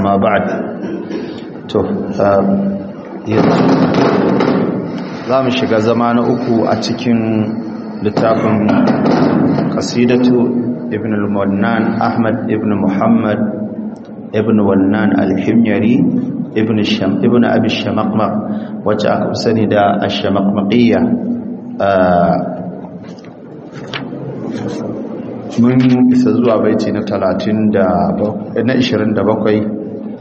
amma ba'd to yanzu za mu shiga zama na uku a cikin littafin qasidatu ibn al-wannan ahmad ibn muhammad ibn wannan al-himyari ibn sham ibn abi shamaqmaq wacce aka sani da ash-shamaqmaqiyya mun isa zuwa baiti na 30 da na 27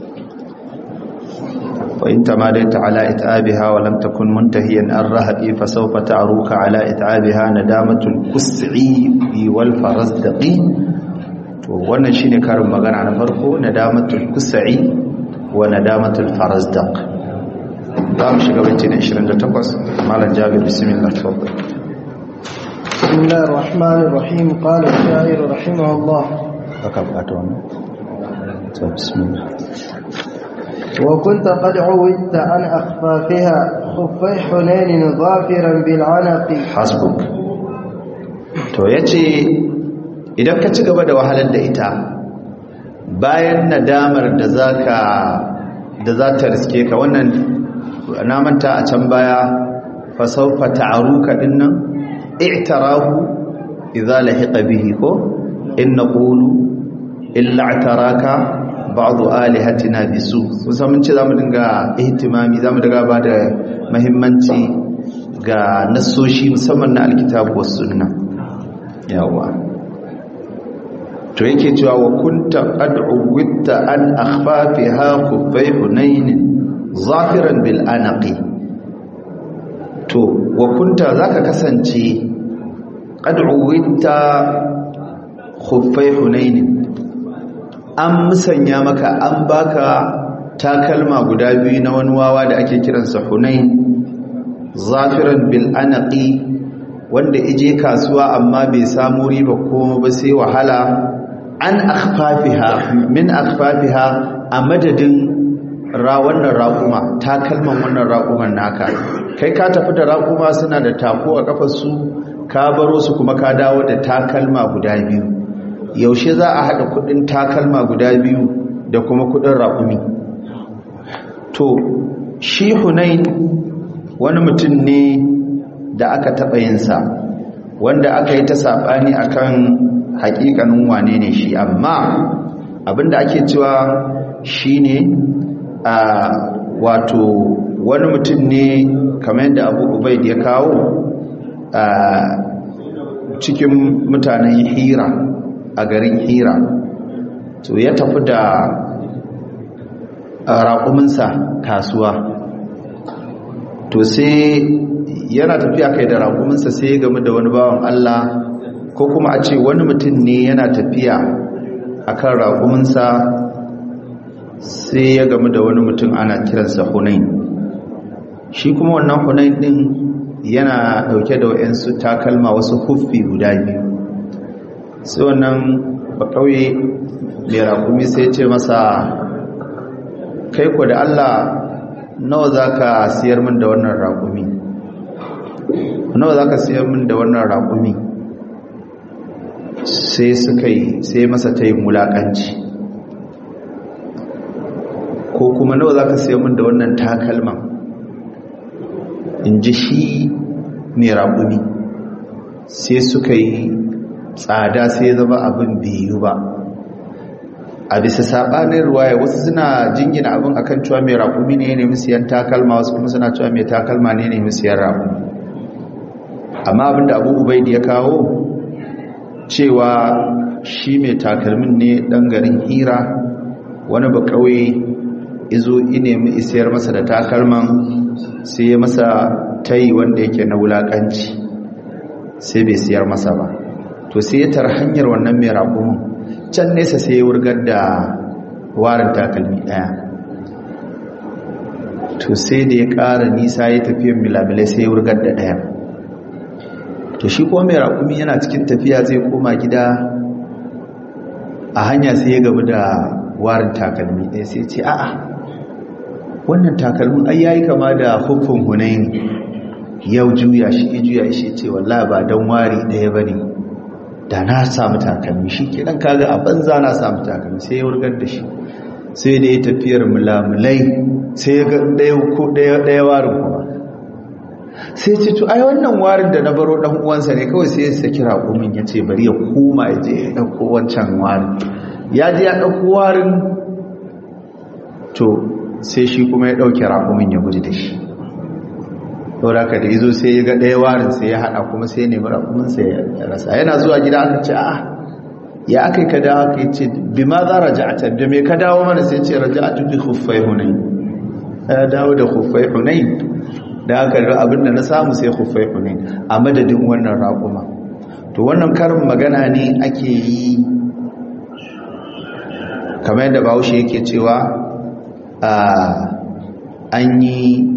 وإن تماديت على إتعابها ولم تكن منتهيا الرهب فسوف تعروك على إتعابها ندامة الكسعي والفرزدقي wannan shine karin magana na farko nadamatul kusai wa nadamatul farazdaq za mu shiga baiti na 28 malam jabir bismillah tafadhal بسم الله الرحمن الرحيم قال الشاعر رحمه الله haka bukata wannan to bismillah وكنت قد عودت عن أخفافها خفي حنين ظافرا بالعنق hasbuk to yace idan ka ci gaba da wahalar da ita bayan nadamar da zaka da za ta riske ka wannan na manta a can baya fa sawfa ta'ruka dinnan i'tarahu idza lahiqa bihi ko in naqulu illa i'taraka ba'du alihatina bisu kusan mun ce zamu dinga ihtimami zamu dinga ba da muhimmanci ga nasoshi musamman na alkitabu was sunna yawa to yake cewa wa kunta ad'u witta an akhfafiha khuffay hunain zafiran bil anaqi to wa kunta zaka kasance ad'u witta khuffay hunain an musanya maka an baka takalma guda biyu na wani wawa da ake kiransa hunain zafiran bil anaqi wanda ije kasuwa amma bai samu riba komai ba sai wahala an akhfafiha min akhfafiha a madadin ra wannan raƙuma takalman wannan raƙuman naka kai ka tafi da raƙuma suna da tako a kafar su ka baro su kuma ka dawo da takalma guda biyu yaushe za a haɗa kudin takalma guda biyu da kuma kudin raƙumi to shi hunain wani mutum ne da aka taɓa yinsa wanda aka yi ta saɓani akan haƙiƙanin wane ne shi amma abinda ake cewa shi ne a wato wani mutum ne kamar yadda abu ubaid ya kawo a cikin mutanen hira a garin hira to ya tafi da raƙuminsa kasuwa to sai yana tafiya kai da raƙuminsa sai ya gamu da wani bawan Allah ko kuma a ce wani mutum ne yana tafiya a kan raƙuminsa sai ya gamu da wani mutum ana kiransa hunain shi kuma wannan hunain ɗin yana ɗauke da wa'yansu takalma wasu huffi guda biyu sai wannan bakauye mai rakumi sai ce masa kai ku da Allah nawa za ka siyar min da wannan rakumi nawa za ka siyar min da wannan rakumi sai suka yi sai masa ta yi mulakanci ko kuma nawa za ka siyar min da wannan takalman in ji shi mai rakumi sai suka yi tsada sai zama abin biyu ba a bisa saɓanin ruwaya wasu suna jingina abin akan cewa mai raƙumi ne ne siyan takalma wasu kuma suna cewa mai takalma ne ne siyan raƙumi amma abinda abu ubaidi ya kawo cewa shi mai takalmin ne ɗan garin hira wani ba kawai izo inemi isiyar masa da takalman sai ya masa tayi wanda yake na wulaƙanci sai bai siyar masa ba to sai ya tar hanyar wannan mai raƙumin can nesa sai ya wurgar da warin takalmi ɗaya to sai da ya ƙara nisa ya tafiyan milamilai sai ya wurgar da ɗaya to shi kuma mai raƙumi yana cikin tafiya zai koma gida a hanya sai ya gabu da warin takalmi ɗaya sai ce a'a wannan takalmin ai yayi kama da hukun hunaini yau juya shi juya shi ce wallahi ba dan wari ɗaya bane da na samu takalmi shi ke ɗan kaga a banza na samu takalmi sai ya wurgar da shi sai da ya tafiyar mulamulai sai ya ga ɗaya ko ɗaya warin kuma sai ce to ai wannan warin da na baro ɗan uwansa ne kawai sai ya saki raƙumin ya ce bari ya koma ya je ya ɗauko wancan warin ya je ya ɗauko warin to sai shi kuma ya ɗauke raƙumin ya guji da shi saboda ka da izo sai ya ga ɗaya warin sai ya haɗa kuma sai ya nemi raƙumin sai ya rasa yana zuwa gida aka ce a ya aka yi ka dawo aka yi ce bi ma za raja'ata da me ka dawo mana sai ce raja'atu bi khuffai hunain ya dawo da khuffai hunain da aka yi abin da na samu sai khuffai hunain a madadin wannan raƙuma to wannan karin magana ne ake yi kamar yadda bahaushe yake cewa an yi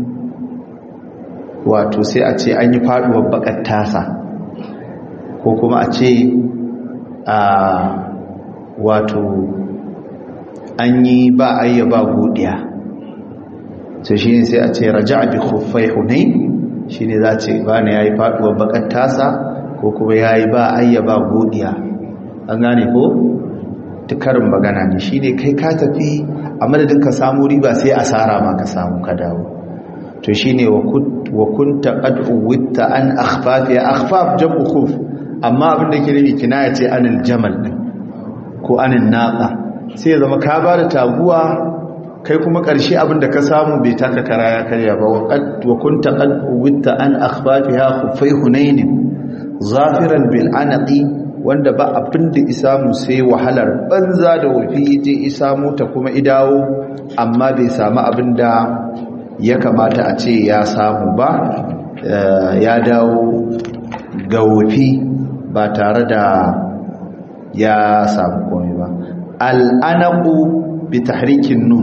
wato sai a ce an yi faduwar bakar tasa ko kuma a ce a wato an yi ba ayya ba godiya sai shi ne sai a ce raja bi khuffai hunai shi ne za ce ba ne ya yi faduwar bakar tasa ko kuma ya yi ba ayya ba godiya an gane ko tukarin magana ne shi ne kai ka tafi a madadin ka samu riba sai asara ma ka samu ka dawo to shine wa kunta qad uwitta an akhfaf ya akhfaf jabu khuf amma abin da ke nufi kinaya ce anil jamal din ko anil naqa sai zama ka ba da taguwa kai kuma karshe abin da ka samu bai taka kara ya karya ba wa kunta qad uwitta an akhfafiha khufai hunain zafiran bil anaqi wanda ba abin da isamu sai wahalar banza da wufi je isamu ta kuma idawo amma bai samu abin da ya kamata a ce ya samu ba ya dawo ga wufi ba tare da ya samu komai ba al'anaku bi tahrikin nun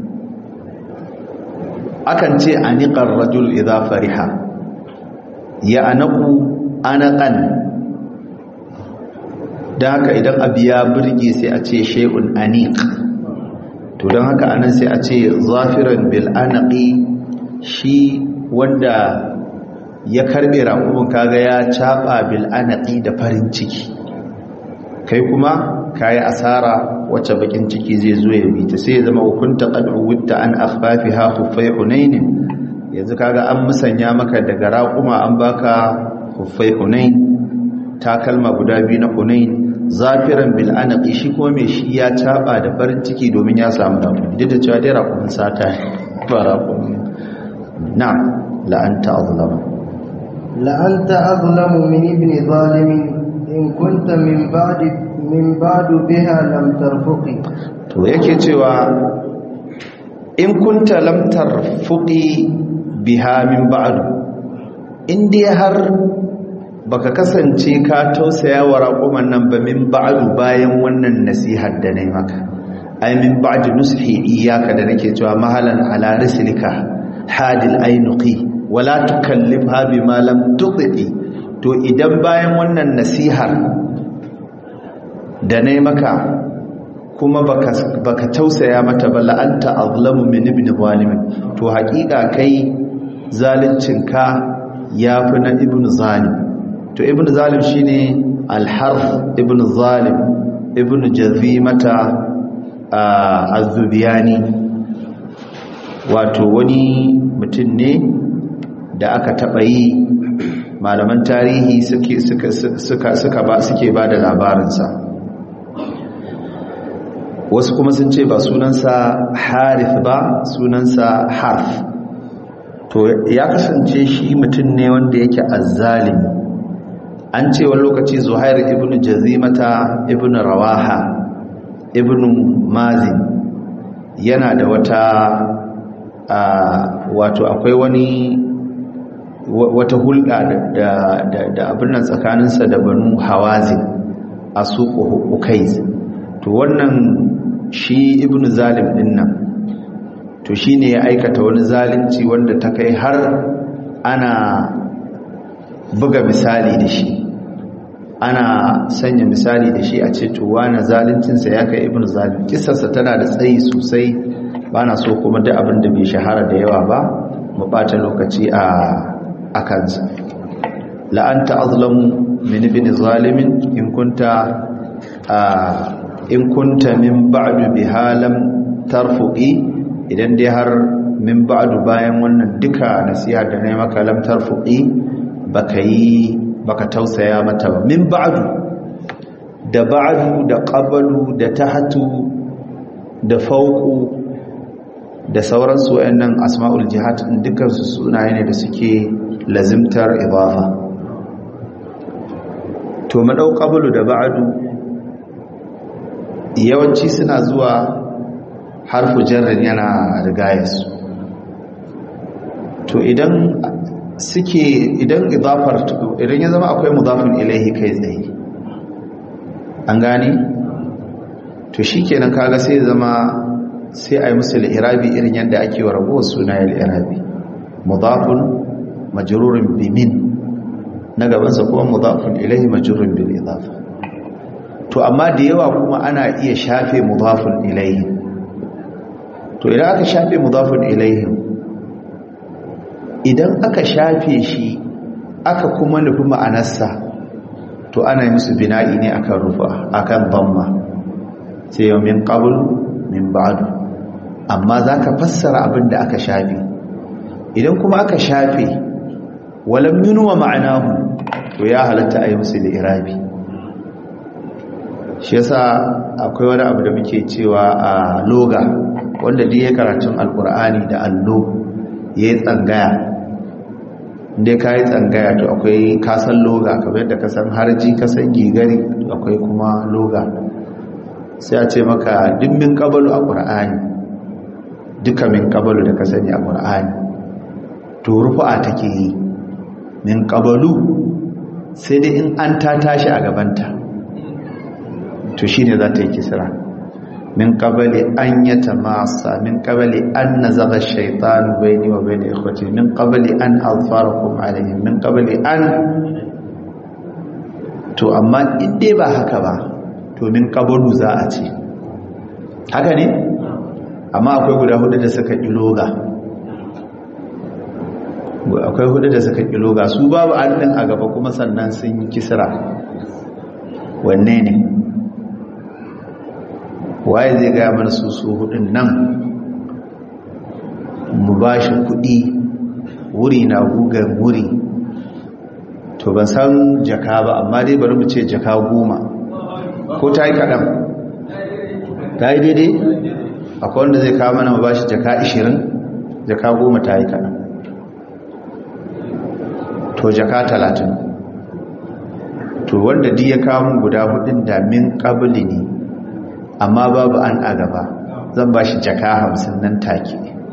akan ce aniqar rajul idza fariha ya anaku anaqan da haka idan abu ya burge sai a ce shay'un aniq to don haka anan sai a ce zafiran bil anaqi shi wanda ya karbe raƙumin kaga ya caba bil anaqi da farin ciki kai kuma kayi asara wacce bakin ciki zai zo ya bi ta sai ya zama hukunta qad uwitta an akhfafiha khuffai hunain yanzu kaga an musanya maka daga raƙuma an baka khuffai hunain takalma guda biyu na hunain zafiran bil anaqi shi kuma mai shi ya caba da farin ciki domin ya samu raƙumi duk da cewa dai raƙumin sata ba raƙumin na'am la anta azlamu la anta azlamu min ibn zalimin in kunta min ba'di min ba'du biha lam tarfuqi to yake cewa in kunta lam tarfuqi biha min ba'du in dai har baka kasance ka tausaya wa raƙuman nan ba min ba'du bayan wannan nasihar da nayi maka ai min ba'di nushi iyyaka da nake cewa mahalan ala rislika hadil ainuqi wala tukallifha bima lam tuqi to idan bayan wannan nasihar da nayi maka kuma baka baka tausaya mata ba la'anta azlamu min ibn zalim to haƙiƙa kai zaluncinka yafi na ibn zalim to ibn zalim shine al-harf ibn zalim ibn jazimata az-zubiyani wato wani mutum ne da aka taɓa yi malaman tarihi suke suka suka suka ba suke ba da labarinsa wasu kuma sun ce ba sunansa harith ba sunansa harf to ya kasance shi mutum ne wanda yake azzalimi an ce wani lokaci zuhair ibn jazimata ibn rawaha ibn mazin yana da wata wato akwai wani wata hulɗa da abin nan tsakaninsa da banu hawazin a suku ukaiz to wannan shi ibn zalim din nan to shi ne ya aikata wani zalunci wanda ta kai har ana buga misali da shi ana sanya misali da shi a ce to wani zaluncinsa ya kai ibn zalim kisarsa tana da tsayi sosai ba na so kuma da abin da bai shahara da yawa ba mu ɓata lokaci a kansa la'anta azlamu min ibn zalimin in kunta in kunta min ba'du bihalam tarfuqi idan dai har min ba'du bayan wannan duka nasiha da nayi maka lam tarfuqi baka yi baka tausaya mata ba min ba'du da ba'du da qablu da tahtu da fawqu da sauransu wayannan asma'ul jihad dukkan su sunaye ne da suke lazimtar idafa to mu dau qablu da ba'du yawanci suna zuwa harfu jarrin yana rigayarsu to idan suke idan idafar idan ya zama akwai mudafin ilaihi kai tsaye an gane to shikenan kaga sai zama sai ayi musu al-irabi irin yadda ake wa rabuwar sunaye al-irabi mudafun majrurun bi min na gaban sa kuma mudafun ilaihi majrurun bil idafa to amma da yawa kuma ana iya shafe mudafun ilaihi to idan aka shafe mudafun ilaihi idan aka shafe shi aka kuma nufi ma'anarsa to ana yi musu bina'i ne akan rufa akan dhamma sai yau min qabl min ba'du amma zaka fassara abin da aka shafe idan kuma aka shafe walam yunwa ma'anahu to ya halatta a yi musu da irabi shi yasa akwai wani abu da muke cewa a loga wanda duk ya karatun alkur'ani da allo ya yi tsangaya inda ka yi tsangaya to akwai kasan loga kamar yadda kasan harji kasan gigari akwai kuma loga sai a ce maka duk min kabalu a ƙur'ani duka min kabalu da ka sani a ƙur'ani to rufu'a take yi min kabalu sai dai in an ta tashi a gabanta to shi ne za ta yi kisra min qabali an yatamassa min qabali an nazaga ash-shaytanu bayni wa bayna ikhwati min qabali an azfarakum alayhim min qabali an to amma in dai ba haka ba to min qabalu za a ce haka ne amma akwai guda hudu da suka kiloga akwai hudu da suka kiloga su babu an din a gaba kuma sannan sun yi kisra wanne ne waye zai gaya mana su su hudun nan mu ba shi kudi wuri na gugar wuri to ban san jaka ba amma dai bari mu ce jaka goma ko ta yi kaɗan ta yi daidai akwai wanda zai kawo mana mu ba shi jaka ishirin jaka goma ta yi kaɗan to jaka talatin to wanda duk ya kawo mun guda hudun da min ƙabili ne amma babu an a gaba zan ba shi jaka hamsin nan take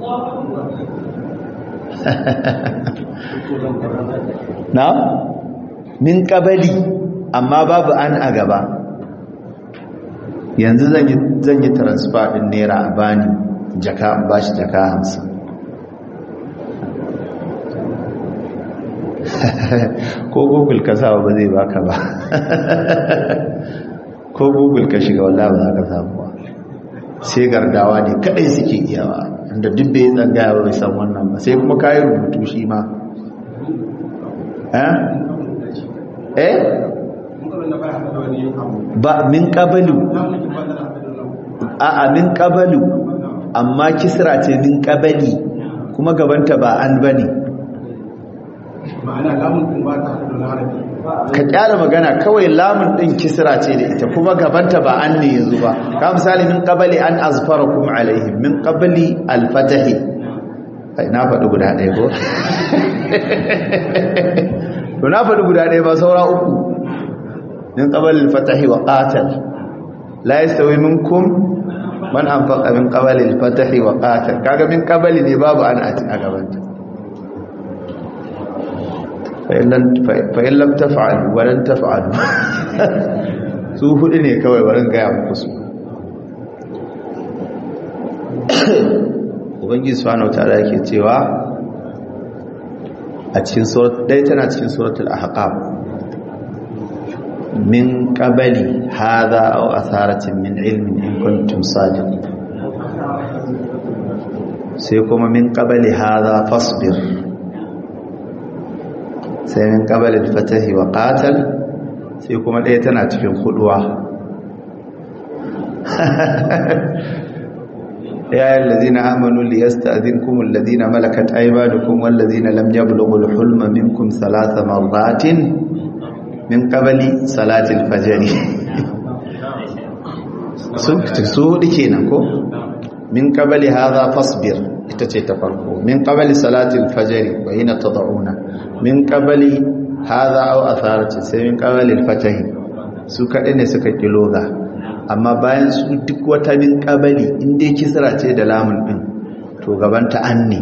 na min kabali amma babu an a gaba yanzu zan yi transfer din naira a bani jaka ba shi jaka hamsin ko google ka sa ba zai baka ba ko google ka shiga wallah ba za ka samu ba sai gardawa ne kadai suke iyawa inda duk bai tsangaya ba bai san wannan ba sai kuma kayi rubutu shi ma eh ba min qabalu a a min qabalu amma kisra ce min qabali kuma gabanta ba an bane ma'ana lamun din ba ta da harafi ka kyara magana kawai lamun din kisra ce da ita kuma gabanta ba an ne yanzu ba ka misali min qabali an azfarakum alaihim min qabli al-fatahi ai na faɗi guda ɗaya ko to na faɗi guda ɗaya ba saura uku min qabli al-fatahi wa qatal la yastawi minkum man anfaqa min qabli al-fatahi wa qatal kaga min qabli ne babu an a gabanta fa'in lam tafa'alu walan tafa'alu su hudu ne kawai warin gaya muku su ubangi subhanahu ta'ala yake cewa a cikin surat dai tana cikin suratul ahqaf min qabali hadha aw atharatin min ilmin in kuntum sadiqin sai kuma min qabali hadha fasbir sai min qabalil fatahi wa qatal sai kuma ɗaya tana cikin huduwa ya ayyuhal ladina amanu liyasta'dhinkum alladhina malakat aymanukum wal ladina lam yablughul hulma minkum thalatha marratin min qabli salati al-fajr sun su hudu kenan ko min qabli hadha fasbir ita ce ta farko min qabli salati al-fajr wa hina tad'una min qabli hadha aw atharati sai min qabli al-fajr su kadai ne suka kiloga amma bayan su duk wata min qabli in dai kisra ce da lamun din to gabanta an ne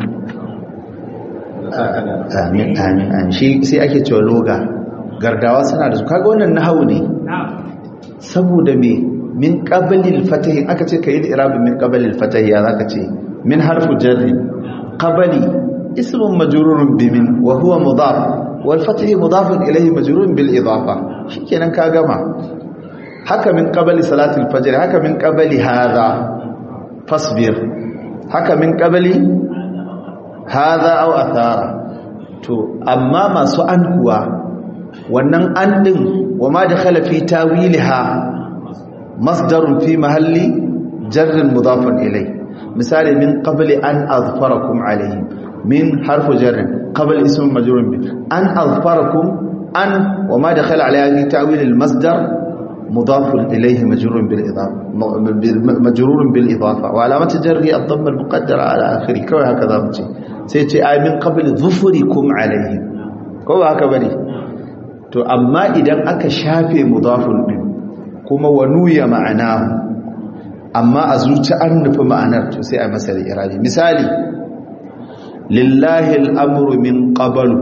amin amin amin shi sai ake cewa loga gardawa suna da su kaga wannan nahawu ne saboda me min qablil fatahi aka ce kai irabin min qablil fatahi ya zaka ce min harfu jarri qabli ismun majrurun bi min wa huwa mudaf wal fatahi mudafun ilayhi majrurun bil idafa shikenan ka gama haka min qabli salatil fajr haka min qabli hadha fasbir haka min qabli hadha aw athara to amma masu an kuwa wannan an din wa ma dakhala fi tawilha masdarun fi mahalli jarrin mudafun ilai misali min qabli an azfarakum alayhim min harfu jarrin qabl ism majrurun bi an azfarakum an wa ma dakhala alayhi ta'wil al masdar mudafun ilayhi majrurun bil idafa majrurun bil idafa wa alamat jarri ad damma al muqaddara ala akhiri kawai haka zamu ce sai ce ay min qabli dhufurikum alayhim ko ba haka bane to amma idan aka shafe mudafun din kuma wanuya ma'ana amma a zuci an nufi ma'anar to sai a masa da iradi misali lillahi al'amuru min ƙabalu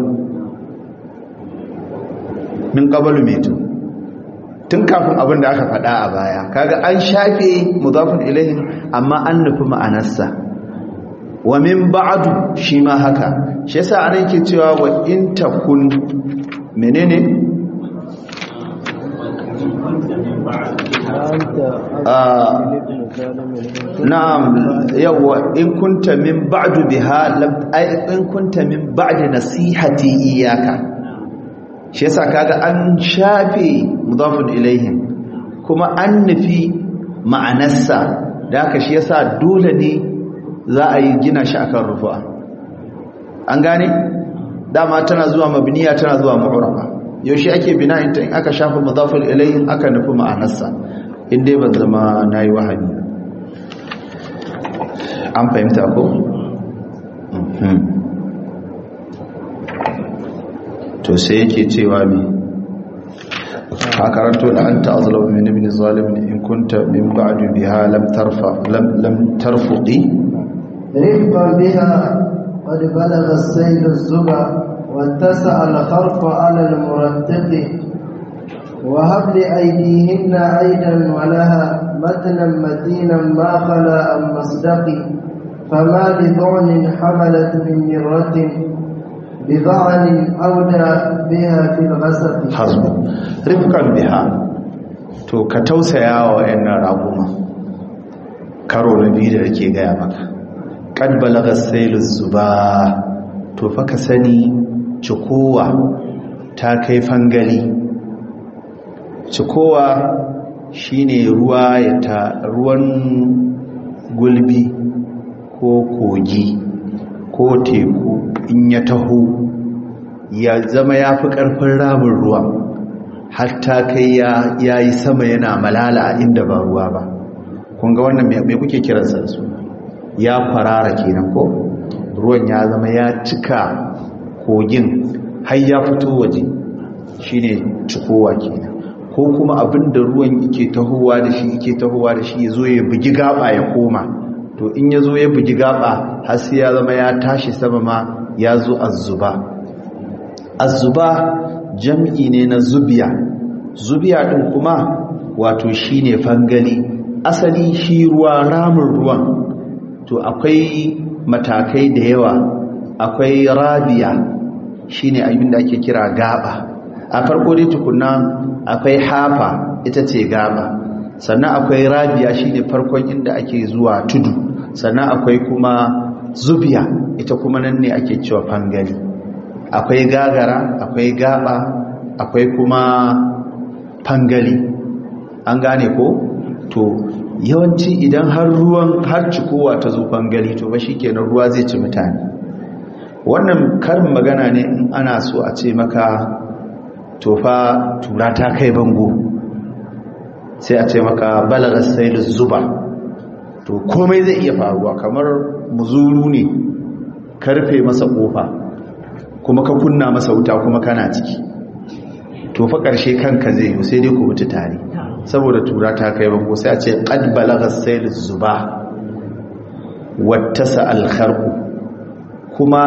min ƙabalu meto tun kafin abin da aka faɗa a baya kaga an shafe mudafin ilahin amma an nufi ma'anarsa wa min ba'adu shi ma haka shi yasa an yake cewa wa in takun menene na'am yawa in kunta min ba'du biha lam ay in kunta min ba'di nasihati iyyaka shi yasa kaga an shafe mudafun ilaihim kuma an nufi ma'anarsa da haka shi yasa dole ne za a yi gina shi akan rufa an gane dama tana zuwa mabniya tana zuwa mu'raba yaushe ake bina'in ta in aka shafa mudafun ilaihim aka nufi ma'anarsa in dai ban zama nayi wahabi an fahimta ko to sai yake cewa mi a karanto da an ta'azlamu min ibn zalim in kunta min ba'du biha lam tarfa lam lam tarfuqi رفقا بها قد بلغ السيل الزبا واتسع الخرف على المرتق وهب لأيديهن عيدا ولها متنا متينا ما خلا عن مصدق فما بضعن حملت من مرة بضعن أودى بها في الغسق hasbu rifkan biha to ka tausaya wa wayannan raguma karo na biyu da yake gaya maka kad balaga sailu zuba to fa ka sani cikowa ta kai fangali cikowa shine ruwa ya ta ruwan gulbi ko kogi ko teku in ya taho ya zama ya fi ƙarfin ramin ruwa hatta kai ya yi sama yana malala inda ba ruwa ba kunga wannan mai kuke kiransa da su ya farara kenan ko ruwan ya zama ya cika kogin har ya fito waje shine cikowa kenan ko kuma abin da ruwan yake tahowa da shi yake tahowa da shi ya zo ya bugi gaba ya koma to in ya zo ya bugi gaba har sai ya zama ya tashi sama ma ya zo azzuba azzuba jam'i ne na zubiya zubiya din kuma wato shine fangali asali shi ruwa ramin ruwan to akwai matakai da yawa akwai rabiya shine abin da ake kira gaba a farko dai tukunna akwai hafa ita ce gaba sannan akwai rabiya shine farkon inda ake zuwa tudu sannan akwai kuma zubiya ita kuma nan ne ake cewa fangali akwai gagara akwai gaba akwai kuma fangali an gane ko to yawanci idan har ruwan har cikowa ta zufan gali to ba shi kenan ruwa zai ci mutane wannan karin magana ne in ana so a ce maka tofa tura ta kai bango sai a ce maka balagar sai zuba to komai zai iya faruwa kamar muzuru ne karfe masa kofa kuma ka kunna masa wuta kuma kana ciki to fa ƙarshe kanka zai yi sai dai ku mutu tare saboda tura ta kai bango sai a ce qad balagha sayl zuba wattasa al kharqu kuma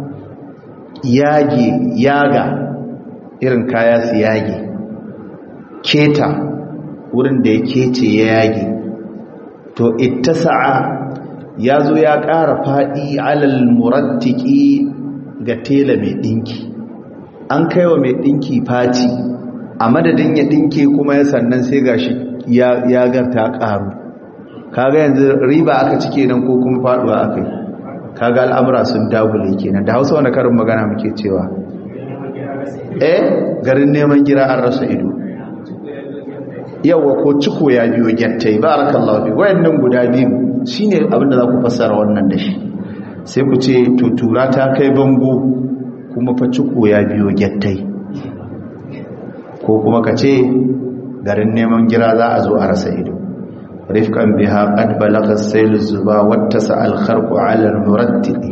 yage yaga irin kaya su yage keta wurin da ya kece ya yage to ittasa'a ya zo ya ƙara faɗi alal murattiki ga tela mai ɗinki an kai wa mai ɗinki faci a madadin ya ɗinke kuma ya sannan sai gashi ya garta ƙaru kaga yanzu riba aka cike nan ko kuma faɗuwa aka yi kaga al'amura sun dagule kenan da hausa wani karin magana muke cewa eh garin neman gira an rasa ido yawa ko ciko ya biyo gyattai barakallahu fi wayannan guda biyu shine abinda za ku fassara wannan da shi sai ku ce to tura ta kai bango kuma fa ciko ya biyo gyattai ko kuma ka ce garin neman gira za a zo a rasa ido rifkan biha qad balagha as-sayl az-zuba wattasa al-kharqu 'ala al-murattiqi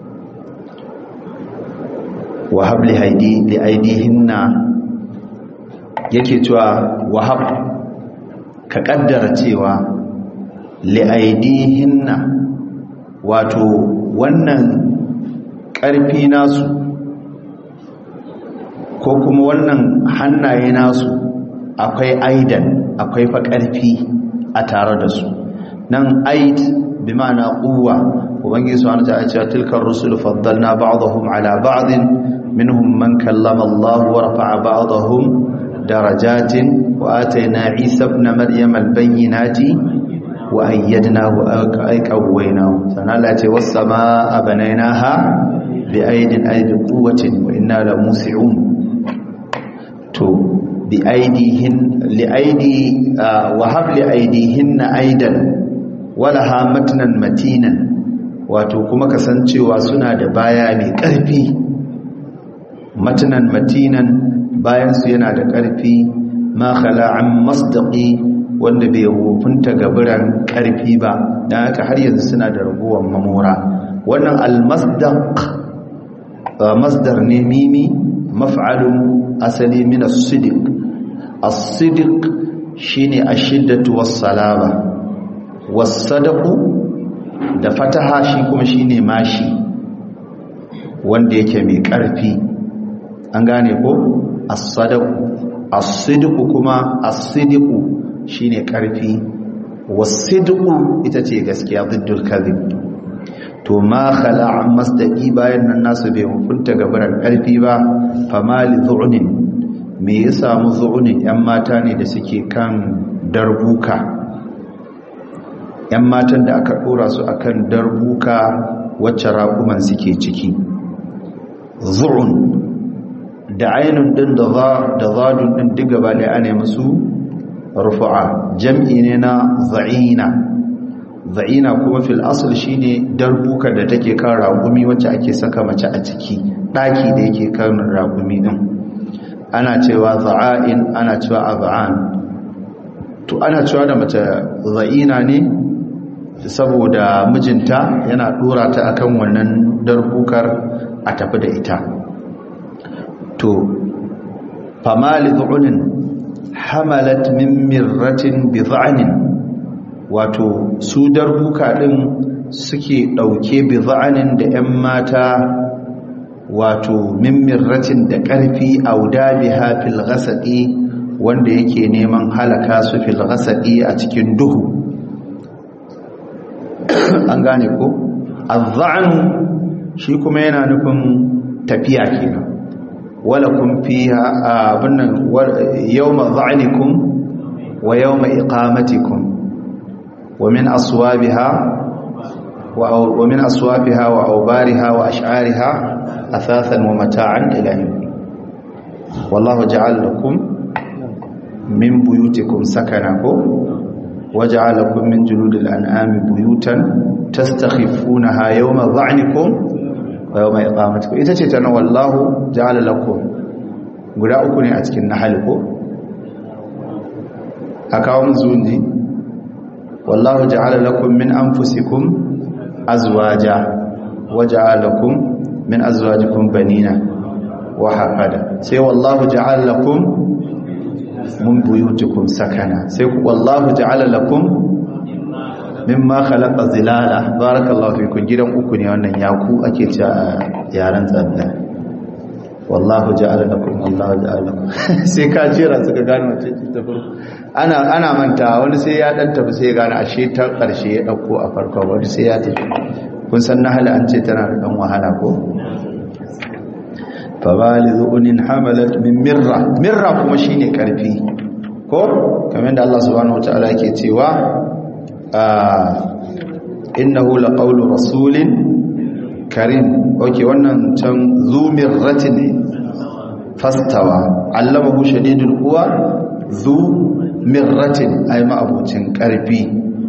wa habli haidi li aidihinna yake cewa wahab ka kaddara cewa li'aidihinna wato wannan ƙarfi nasu ko kuma wannan hannaye nasu akwai aidan akwai fa ƙarfi a tare da su nan aid bi ma'ana quwwa ubangiji subhanahu wa ta'ala cewa tilkar rusul faddalna ba'dahum ala ba'din minhum man kallama Allah wa rafa'a ba'dahum درجات وآتينا عيسى ابن مريم البينات وأيدناه أي قويناه سنالة والسماء بنيناها بأيد أي بقوة وإنا لموسعون تو بأيديهن لأيدي آه وهب لأيديهن أيدا ولها متنا متينا wato kuma kasancewa suna da baya mai ƙarfi matanan matinan bayansu yana da ƙarfi ma khala'an masdaqi wanda bai hufunta gaburan ƙarfi ba dan haka har yanzu suna da raguwar mamora wannan almasdaq masdar ne mimi maf'alun asali min as-sidq as-sidq shine ashiddatu was-salaba was-sadaqu da fataha shi kuma shine mashi wanda yake mai ƙarfi an gane ko as-sadaqu as-sidqu kuma as-sidqu shine karfi was-sidqu ita ce gaskiya diddul kadhib to ma khala'a masdaqi bayan nan nasu bai hukunta gabaran karfi ba famali zu'unin me ya samu zu'unin yan mata ne da suke kan darbuka yan matan da aka dora su akan darbuka wacce raƙuman suke ciki zu'un da ainun din da zadun din duk gaba da ana musu rufu'a jam'i ne na za'ina za'ina kuma fil asl shine darbuka da take kan ragumi wacce ake saka mace a ciki daki da yake kan ragumi din ana cewa za'in ana cewa az'an to ana cewa da mace za'ina ne saboda mijinta yana dora ta akan wannan darbukar a tafi da ita to famali zu'unin hamalat min mirratin bi za'anin wato su darbuka din suke dauke bi za'anin da 'yan mata wato min mirratin da ƙarfi auda biha fil ghasaqi wanda yake neman halaka su fil ghasaqi a cikin duhu an gane ko az shi kuma yana nufin tafiya kenan ولكم فيها abunnan yawma dha'nikum wa yawma iqamatikum wa min aswabiha wa min aswabiha wa awbariha wa ash'ariha athathan wa mata'an ila wallahu ja'ala lakum min buyutikum sakana ko waja'alakum min juludil an'ami buyutan tastakhifunaha yawma dha'nikum wa yawma iqamatikum ita ce tana wallahu ja'ala lakum guda uku ne a cikin nahal ko akawo mun zunji wallahu ja'ala lakum min anfusikum azwaja waja'ala lakum min azwajikum banina wa hafada sai wallahu ja'ala lakum min buyutikum sakana sai ku wallahu ja'ala lakum mimma khalaqa zilala barakallahu fikum gidan uku ne wannan yaku ake cewa yaran tsanda wallahu ja'ala lakum wallahu ja'ala lakum sai ka jira suka gane wace ce ta farko ana ana manta wani sai ya dan tafi sai ya gane ashe ta karshe ya dauko a farko wani sai ya tafi kun san nahala an ce tana da dan wahala ko fabalizunin hamalat min mirra mirra kuma shine karfi ko kamar da Allah subhanahu wataala yake cewa innahu laqawlu rasulin karim okay wannan can zu mirratin fastawa allamahu shadidul quwa zu mirratin ay ma'abucin karfi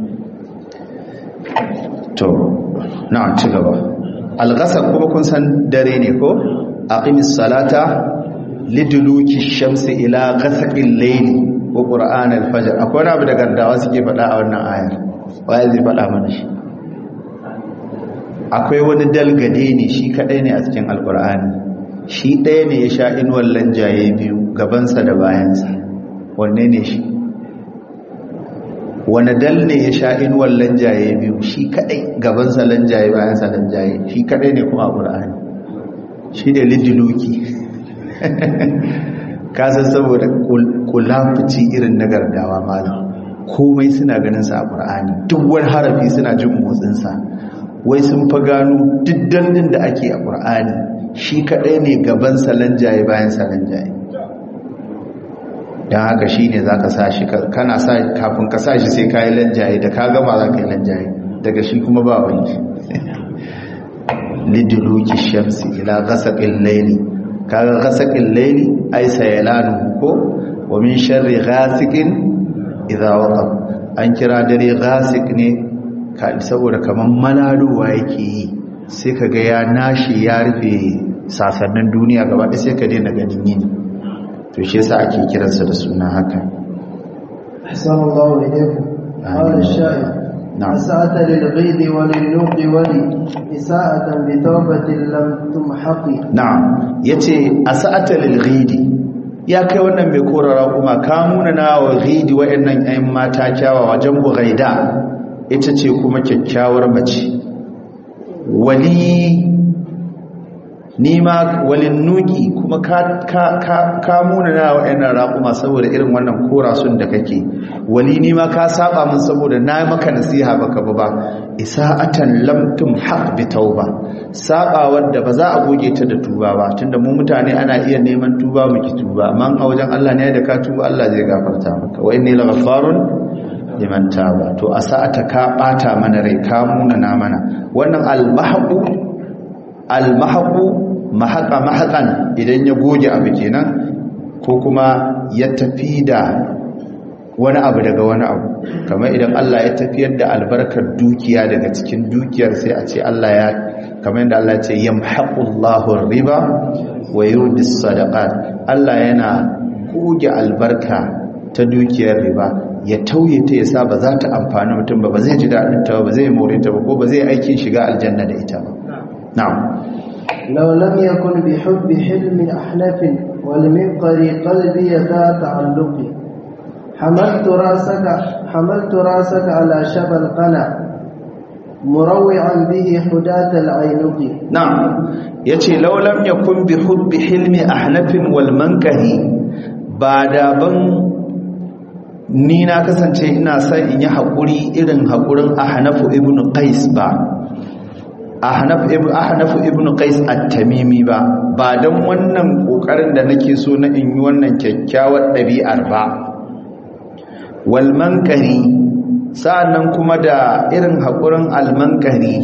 to na ci gaba alghasaq kuma kun san dare ne ko aqimis salata liduluki shamsi ila ghasaqil layli wa qur'an al-fajr akwai abu da gardawa suke faɗa a wannan ayar waye zai faɗa mana shi akwai wani dalgade ne shi kadai ne a cikin alqur'ani shi ɗaya ne ya sha inuwar lanjaye biyu gabansa da bayansa wanne ne shi wani dal ne ya sha inuwar lanjaye biyu shi kadai gabansa lanjaye bayansa lanjaye shi kadai ne kuma a qur'ani shi da lidiluki kasan saboda kulafici irin na gardawa malam komai suna ganin sa a ƙur'ani duk wani harafi suna jin motsinsa wai sun fa gano diddan din da ake a ƙur'ani shi kaɗai ne gaban salanjaye bayan salanjaye don haka shi ne za ka sa shi kana sa kafin ka sa shi sai ka yi lanjaye da ka gama za ka yi lanjaye daga shi kuma ba wani liduluki shamsi ila ghasaqil layli kaga ghasaqil layli ay sayalanu ko wa min sharri ghasiqin idha waqab an kira dare ghasiq ne ka saboda kaman malaluwa yake yi sai kaga ya nashi ya rufe sasannin duniya gaba ɗaya sai ka daina ganin yini to shi yasa ake kiransa da suna haka ahsanallahu ilaykum qala ash-sha'ir نعم أسأت للغيظ وللنوق ولي إساءة بتوبة لم تمحق na'am yace asa'ata lil ghidi ya kai wannan mai korara kuma ka muna na wa ghidi wayannan ayin mata kyawawa jambu ghaida ita ce kuma kyakkyawar mace wali nima walin nuki kuma ka ka ka, ka muna na wayannan raƙuma saboda irin wannan korasun da kake wali nima ka saba min saboda na maka nasiha baka ba ba isa'atan lam tumhaq bi tauba saba wanda ba za a goge ta da tuba ba tunda mu mutane ana iya neman tuba mu ki tuba amma a wajen Allah ne da ka tuba Allah zai gafarta maka wa inni laghaffarun liman taba to asa'ata ka bata mana rai ka muna na mana wannan al-mahqu al-mahqu mahaqa mahaqan idan ya goge abu kenan ko kuma ya tafi da wani abu daga wani abu kamar idan Allah ya tafiyar da albarkar dukiya daga cikin dukiyar sai a ce Allah ya kamar yadda Allah ya ce yamhaqullahu riba wa yurdi sadaqat Allah yana goge albarka ta dukiyar riba ya tauye ta yasa ba za ta amfani mutum ba ba zai ji daɗin ta ba zai more ta ba ko ba zai aikin shiga aljanna da ita ba na'am لو لم يكن بحب حلم أحنف والمنقر قلبي ذا تعلق حملت راسك حملت راسك على شبى القنا مروعا به حداة العينق na'am yace law lam yakun bi hubbi hilmi ahnafin wal mankahi ba da ban ni na kasance ina son in yi haƙuri irin haƙurin ahnafu ibn qais ba ahnaf ibn ahnafu ibn qais at-tamimi ba ba dan wannan kokarin da nake so na in yi wannan kyakkyawar ɗabi'ar ba wal mankari sa'annan kuma da irin haƙurin al-mankari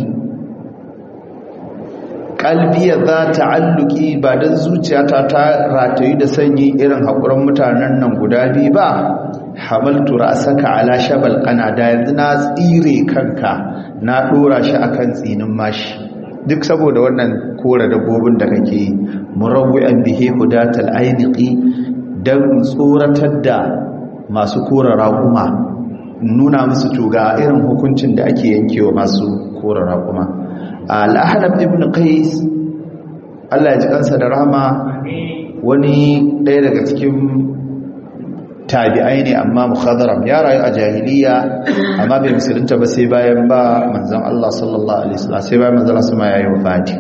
kalbiya za ta'alluki ba don zuciyata ta ratayu da sanyi irin haƙurin mutanen nan guda biyu ba hamaltu ra'saka ala shabal qana da yanzu na tsire kanka na dora shi akan tsinin mashi duk saboda wannan kora dabbobin da kake yi murawwi'an bihi hudatal ainiqi dan tsoratar da masu kora raƙuma nuna musu tuga irin hukuncin da ake yankewa masu kora raƙuma al-ahnab ibn qais Allah ya ji kansa da rahama wani ɗaya daga cikin tabi'ai ne amma mukhadaram ya rayu a jahiliya amma bai musulunta ba sai bayan ba manzon Allah sallallahu alaihi wasallam sai bayan manzon Allah sama yayi wafati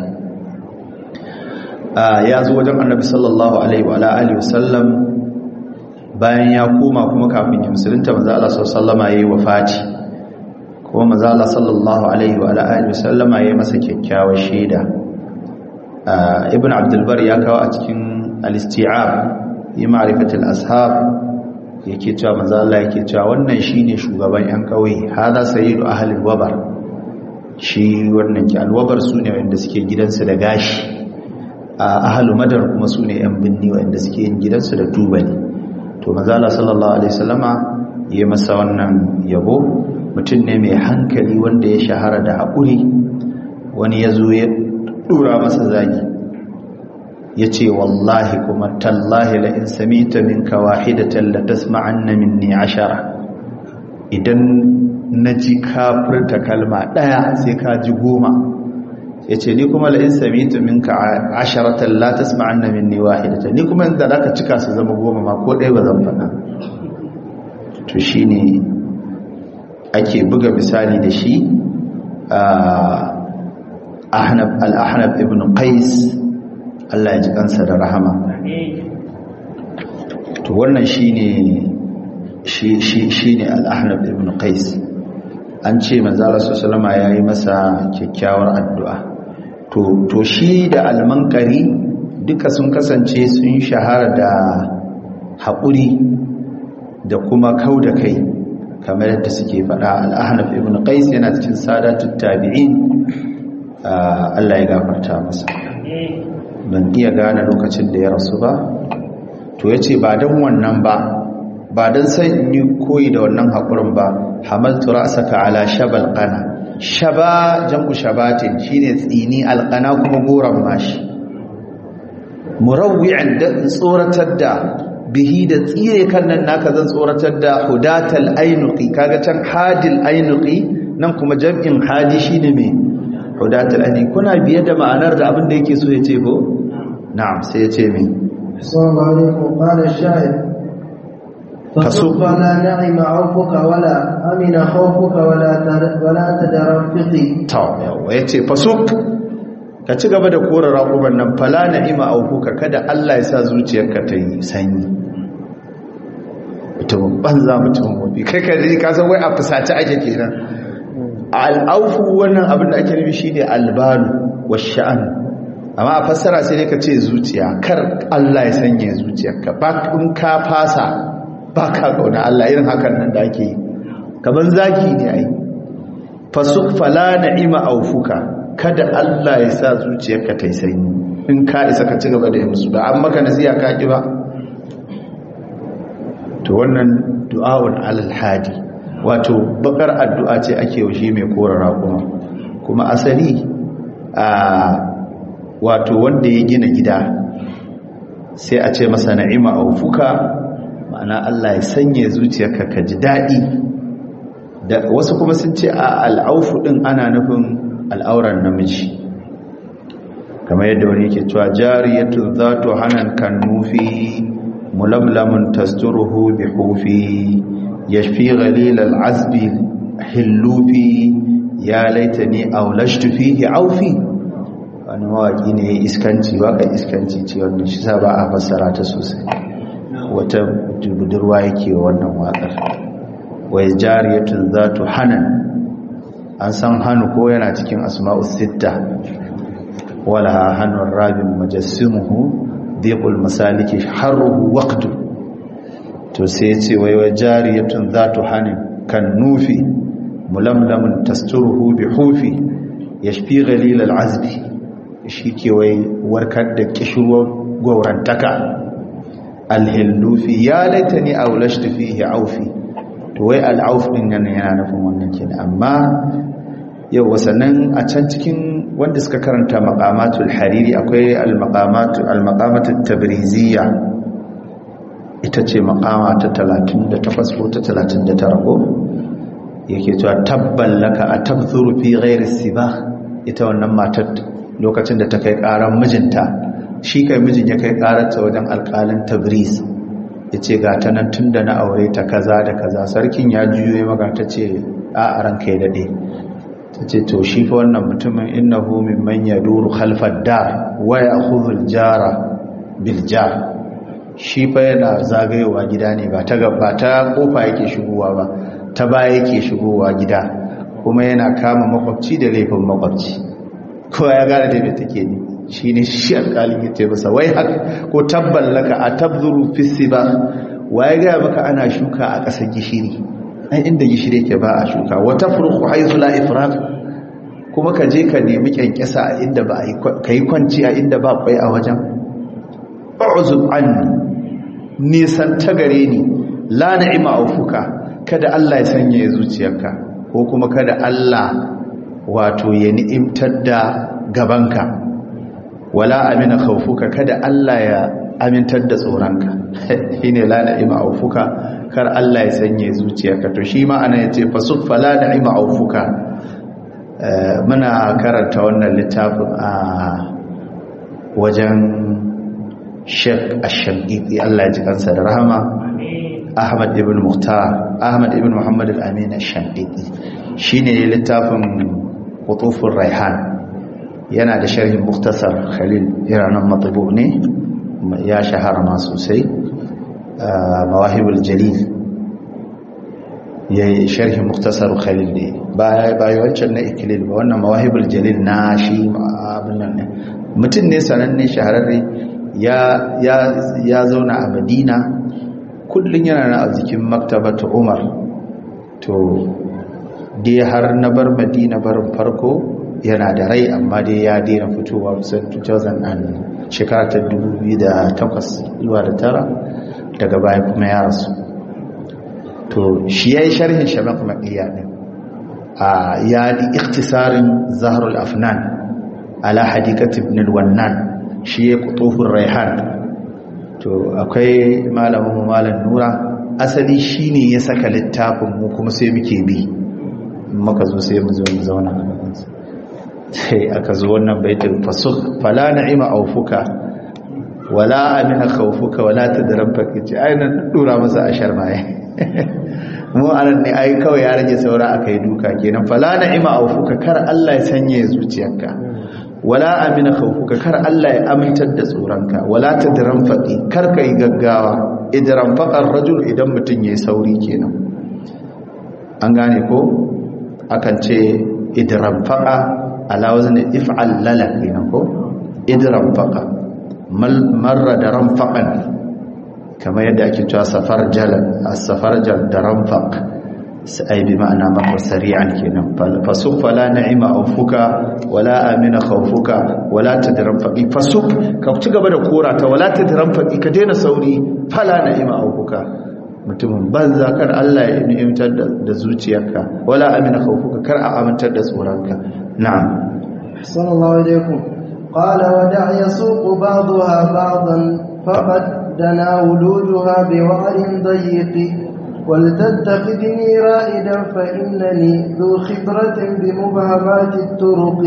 ya zo wajen annabi sallallahu alaihi wa alihi wasallam bayan ya koma kuma kafin ya musulunta manzon Allah sallallahu alaihi wasallam yayi wafati kuma manzon Allah sallallahu alaihi wa alihi wasallam yayi masa kyakkyawar shaida ibn abdul bar ya kawo a cikin al-isti'ab yi ma'rifatul ashab yake cewa manzo Allah yake cewa wannan shine shugaban yan kauye hada sayyidu ahlul wabar shi wannan ki alwabar sune wanda suke gidansu da gashi ahlul madar kuma sune yan binni wanda suke yin gidansu da tubali to manzo Allah sallallahu alaihi wasallama yayi masa wannan yabo mutum ne mai hankali wanda ya shahara da hakuri wani yazo ya dura masa zagi ya ce wallahi kuma tallahi la in samita minka wahidatan la tasma'anna minni ashara idan naji kafirta kalma daya sai ka ji goma yace ni kuma la in samita minka asharatan la tasma'anna minni wahidatan ni kuma inda zaka cika su zama goma ma ko dai ba zan faɗa to shine ake buga misali da shi ahnab al-ahnab ibn qais Allah ya ji kansa da rahama to wannan shine shi shi shine al-ahnab ibn qais an ce manzo Allah sallallahu alaihi yayi masa kyakkyawar addu'a to to shi da al-manqari duka sun kasance sun shahara da haƙuri da kuma kauda kai kamar yadda suke faɗa al-ahnab ibn qais yana cikin sadatut tabi'in Allah ya gafarta masa ban iya gane lokacin da ya rasu ba to ya ce ba don wannan ba ba don sai in yi koyi da wannan haƙurin ba hamaltu ra'saka ala shabal qana shaba jam'u shabatin shine tsini alqana kuma goran mashi murawwi'an da tsoratar da bihi da tsire kan nan naka zan tsoratar da hudatal ainuqi kaga can hadil ainuqi nan kuma jam'in hadi shine me hudatal ainuqi kuna biye da ma'anar da abin da yake so ya ce ko na'am sai ya ce me السلام عليكم قال الشاعر فسوف لا نعم عوفك ولا أمن خوفك ولا ولا تدرفقي to yawa yace fasuk ka ci gaba da kora raƙuban nan fala na'ima aukuka kada Allah ya sa zuciyarka ta yi sanyi mutum banza mutum wabi kai ka ji ka san wai a fusace ake kenan al'aufu wannan abin da ake nufi shine albalu wash'an amma a fassara sai dai ka ce zuciya kar Allah ya sanya zuciyarka ba in ka fasa ba ka kauna Allah irin hakan nan da ake yi kaman zaki ne ai fasuk fala na'ima aufuka kada Allah ya sa zuciyarka ta yi sanyi in ka isa ka ci gaba da yin musu da an maka nasiya ka ki ba to wannan du'a'un alal hadi wato bakar addu'a ce ake wa shi mai korara kuma kuma asali a wato wanda ya gina gida sai a ce masa na'ima aufuka ma'ana Allah ya sanya zuciyarka ka ji daɗi da wasu kuma sun ce a al'aufu ɗin ana nufin al'auran namiji kamar yadda wani yake cewa jariyatu zatu hanan kan nufi mulamlamun tasturuhu bi hufi yashfi ghalil al'azbi hillufi ya laitani aulashtu fihi aufi wani mawaki ne iskanci waka iskanci ce wannan shi sa ba a fassara ta sosai wata budurwa yake wannan wakar wai jariyatun zatu hanan an san hannu ko yana cikin asma'u sitta wala hannun rabin majassimuhu dhiqul masaliki harruhu waqtu to sai ce wai wai jariyatun zatu hanan kan nufi mulamlamun tasturuhu bi hufi yashfi ghalil al'azbi shi ke wai warkar da kishirwar gaurantaka alhillu fi ya laitani aulashtu fihi aufi to wai al'auf din yana yana nufin wannan kenan amma yau wasannan a can cikin wanda suka karanta maqamatul hariri akwai al-maqamatu al-maqamatu tabriziyya ita ce maqama ta 38 ko ta 39 ko yake cewa tabban laka atabthuru fi ghairi sibah ita wannan matar lokacin da ta kai karan mijinta shi kai mijin ya kai kararta wajen alƙalin tabriz ya ce ga ta nan tun da na aure ta kaza da kaza sarkin ya juyo ya maga ta ce a a ranka ya daɗe ta ce to shi fa wannan mutumin innahu mimman yaduru khalfad dar wa ya'khudhu jara bil jar shi fa yana zagayowa gida ne ba ta gaba ta kofa yake shigowa ba ta baya yake shigowa gida kuma yana kama makwabci da laifin makwabci kowa ya gane da me take ne shi ne shi alƙalin ya ce masa wai haka ko tabballaka a tabzuru fisi ba waye gaya maka ana shuka a ƙasar gishiri ai inda gishiri ke ba a shuka wata furku haizu la ifrat kuma ka je ka nemi kyankyasa a inda ba ka yi kwanci a inda ba kwai a wajen ba'uzub anni nisan ta gare ni la na'ima aufuka kada Allah ya sanya ya zuciyarka ko kuma kada Allah wato ya ni'imtar da gabanka wala amina khawfuka kada Allah ya amintar da tsoronka shine la na'ima aufuka kar Allah ya sanye zuciyarka to shi ma ana yace fasuffa la na'ima aufuka muna karanta wannan littafin a wajen Sheikh Ash-Shaqiqi Allah ya ji kansa da rahama Ahmad ibn Muhtar Ahmad ibn Muhammad al-Amin Ash-Shaqiqi shine littafin Qutufur Raihan yana da sharhin muktasar khalil iranan matabu ne ya shahara ma sosai mawahibul jalil ya yi sharhin muktasar khalil ne ba yi wancan na ikilil ba wannan mawahibul jalil na shi abinan ne mutum ne sananne shahararre ya zauna a madina kullum yana na a jikin maktabata umar to dai har na bar madina barin farko yana da rai amma dai ya daina fitowa kusan 2000 shekara ta 2008 zuwa da tara daga baya kuma ya rasu to shi ya yi sharhin shabak maƙiya ɗin a ya yi iktisarin zaharul afnan ala hadikat ibn wannan shi ya kutofin raihan to akwai malamin malam nura asali shi ne ya saka littafin mu kuma sai muke bi maka zo sai mu zo mu zauna a gabansa sai aka zo wannan baitul fasuk fala na'ima aufuka wala amina khawfuka wala tadrabbaka ce ai nan dura masa ashar maye mu anan ne ai kawai ya rage saura akai duka kenan fala na'ima aufuka kar Allah ya sanye zuciyarka wala amina khawfuka kar Allah ya amintar da tsoronka wala tadrabbaki kar kai gaggawa idran faqar rajul idan mutun yayi sauri kenan an gane ko akan ce idran faqa ala wazni if'al lala kenan ko idran faqa marra da ranfaqan kamar yadda ake cewa safar jalan as-safar jal da ranfaq sai bi ma'ana maka sari'an kenan fasuk fala na'ima aufuka wala amina khawfuka wala tadranfaqi fasuk ka ci gaba da korata wala tadranfaqi ka daina sauri fala na'ima aufuka mutumin banza kar Allah ya ni'imtar da zuciyarka wala amina khawfuka kar a amintar da tsoronka na'am sallallahu alaikum qala wa da'a yasuqu ba'daha ba'dan faqad dana wuluduha biwa'rin dayiqi ولتتخذني رائدا فإنني ذو خبرة بمبهمات الطرق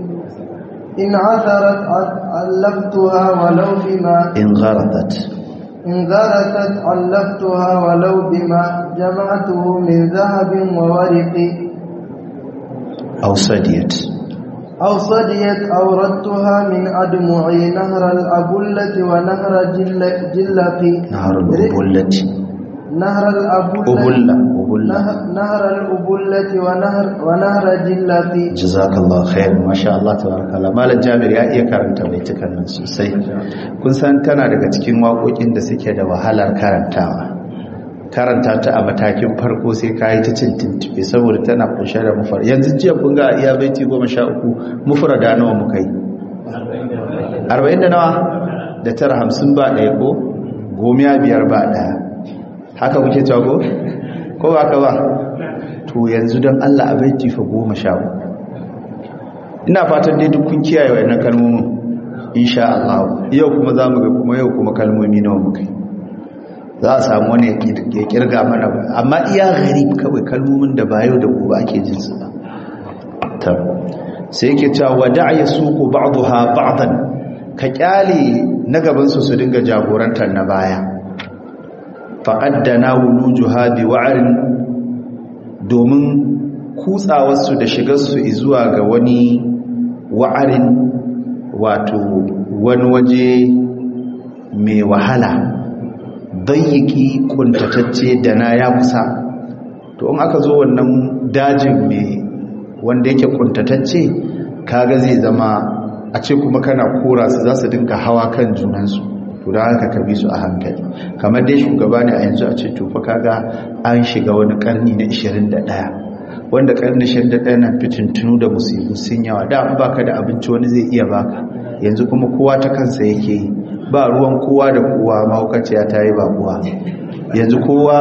إن عثرت علفتها ولو بما إن غرضت إن غرست علفتها ولو بما جمعته من ذهب وورق أو صديت أو صديت أوردتها من أدمعي نهر الأبلة ونهر جلق نهر الأبلة نهر الأبلة أبلة أبلة نهر الأبلة ونهر ونهر جلق جزاك الله خير ما شاء الله تبارك الله malam Jabir ya iya karanta baitukan nan sosai kun san tana daga cikin waƙoƙin da suke da wahalar karantawa karanta ta a matakin farko sai ka yi ta cin tuntube saboda tana kunshe da mufar yanzu jiya kun ga iya baiti goma sha uku mufara da nawa muka yi arba'in da nawa da tara hamsin ba ɗaya ko gomiya biyar ba daya haka kuke cewa ko ko ba ka ba to yanzu don Allah a baiti fa goma sha ina fatan dai duk kun kiyaye wayannan kalmomin insha Allah yau kuma za mu ga kuma yau kuma kalmomi nawa muka yi za a samu wani ya kirga mana ba amma iya gharib kawai kalmomin da ba yau da gobe ake jin su ba ta sai yake cewa wada ya suku ba'daha ba'dan ka kyale na gaban su su dinga jagorantar na baya faqaddana wulujuha bi wa'rin domin kutsawarsu da shigarsu zuwa ga wani wa'arin wato wani waje mai wahala dayyiki kuntatacce da na ya kusa to in aka zo wannan dajin mai wanda yake kuntatacce kaga zai zama a ce kuma kana kora su za su dinka hawa kan junansu to da haka ka bi su a hankali kamar dai shugaba ne a yanzu a ce tufa kaga an shiga wani karni na 21 wanda karni 21 na fitintunu da musibu sun yawa da an baka da abinci wani zai iya baka yanzu kuma kowa ta kansa yake yi ba ruwan kowa da kowa mahaukaciya ta yi ba kowa yanzu kowa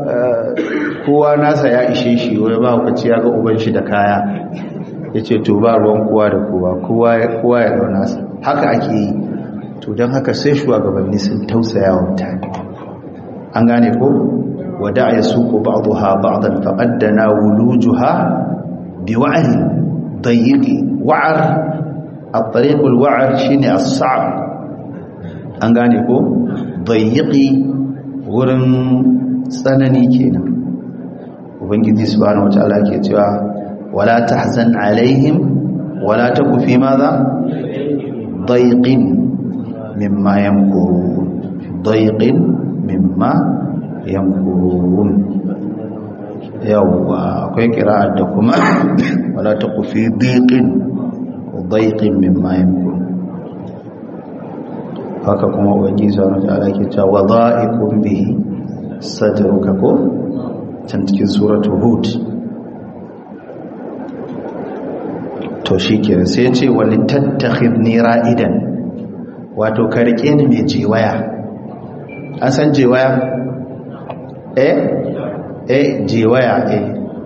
kowa nasa ya ishe shi wani mahaukaciya ga uban shi da kaya ya ce to ba ruwan kowa da kowa kowa ya ɗau nasa haka ake yi to don haka sai shugabanni sun tausaya wa mutane an gane ko wada ya suko ba'daha ba'dan faqaddana wulujuha biwa'ri dayyqi wa'ar at-tariq al-wa'ar shine as-sa'b an gane ko dayyqi wurin tsanani kenan ubangiji subhanahu wataala ke cewa wala tahzan alaihim wala taku fi madha dayqin mimma yamkurun dayqin mimma yamkurun yawwa akwai kira'ar da kuma wala taku fi dayqin dayqin mimma yamkurun haka kuma ubangiji subhanahu wataala ke cewa wadha'ikum bihi sadruka ko can cikin suratul hud to shikenan sai ce wani tattakhidni ra'idan wato ka rike ni mai jiwaya an san jiwaya eh eh jiwaya eh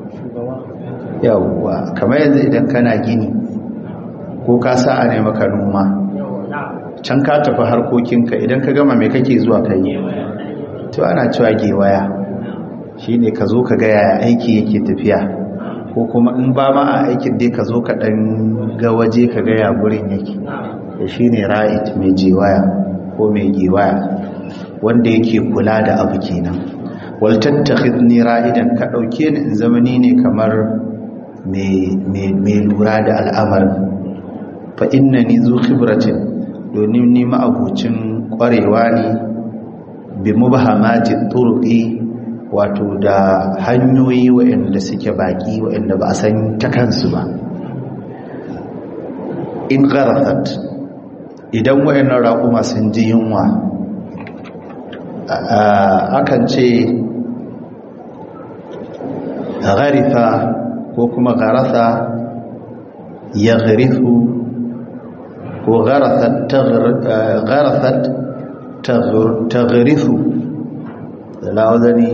yawwa kamar yanzu idan kana gini ko ka sa a ne maka noma can ka tafi harkokinka idan ka gama mai kake zuwa kai to ana cewa gewaya shine ka zo ka ga yaya aiki yake tafiya ko kuma in ba ma a aikin dai ka zo ka dan ga waje ka ga ya gurin yake da shine ra'id mai jewaya ko mai gewaya wanda yake kula da abu kenan wal tattakhidni ra'idan ka dauke ni in zamani ne kamar mai lura da al'amarin fa innani zu khibratin domin ni ma'abucin kwarewa ne bi mubhamati turqi wato da hanyoyi waɗanda suke baki waɗanda ba a san ta kansu ba in gharathat idan waɗannan raƙuma sun ji yunwa akan ce gharifa ko kuma gharatha ya gharifu ko gharathat taghrifu da lawazani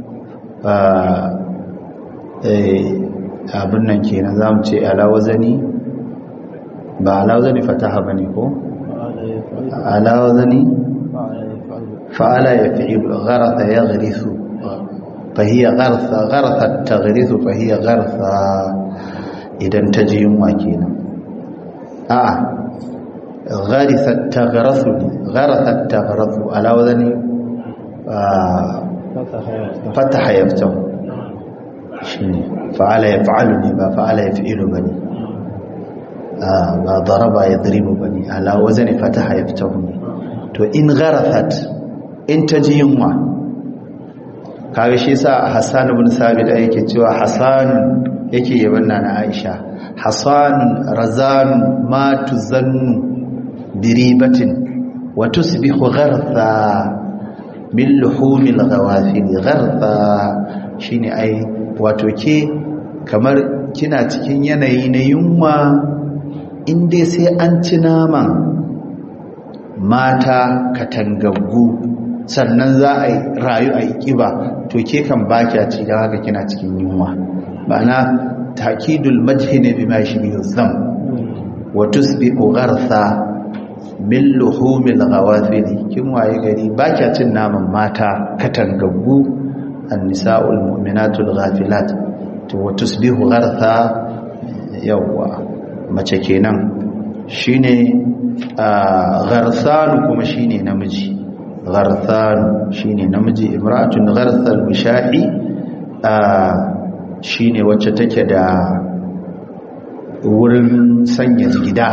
abin nan kenan za mu ce alawazani ba alawazani fataha ba ne ko? alawazani fa'ala ya fi gharatha ya gharifu fahiyya gharatha ta gharifu fahiyya gharatha idan ta ji yunwa kenan a'a gharathat taghrathu gharathat taghrathu ala wadani fataha yaftahu shine fa'ala yaf'alu ne ba fa'ala yaf'ilu bane ba daraba yadribu bane ala wazani fataha yaftahu ne to in gharathat in taji yunwa kaga shi yasa Hassan ibn Sabit yake cewa Hassan yake yaban nana Aisha Hassan razan ma tuzannu biribatin wa tusbihu ghartha min luhumil ghawafil ghartha shine ai wato ke kamar kina cikin yanayi na yunwa in dai sai an ci naman mata katangaggu sannan za a rayu a yi ƙiba to ke kan bakya ci don haka kina cikin yunwa ma'ana takidul majhi ne bima shi biyu zam wa tusbi'u ghartha min luhumil ghawafili kin waye gari bakya cin naman mata katangaggu annisa'ul mu'minatul ghafilat to wa tusbihu ghartha yawwa mace kenan shine gharthanu kuma shine namiji gharthanu shine namiji imra'atun gharthal wishahi shine wacce take da wurin sanya gida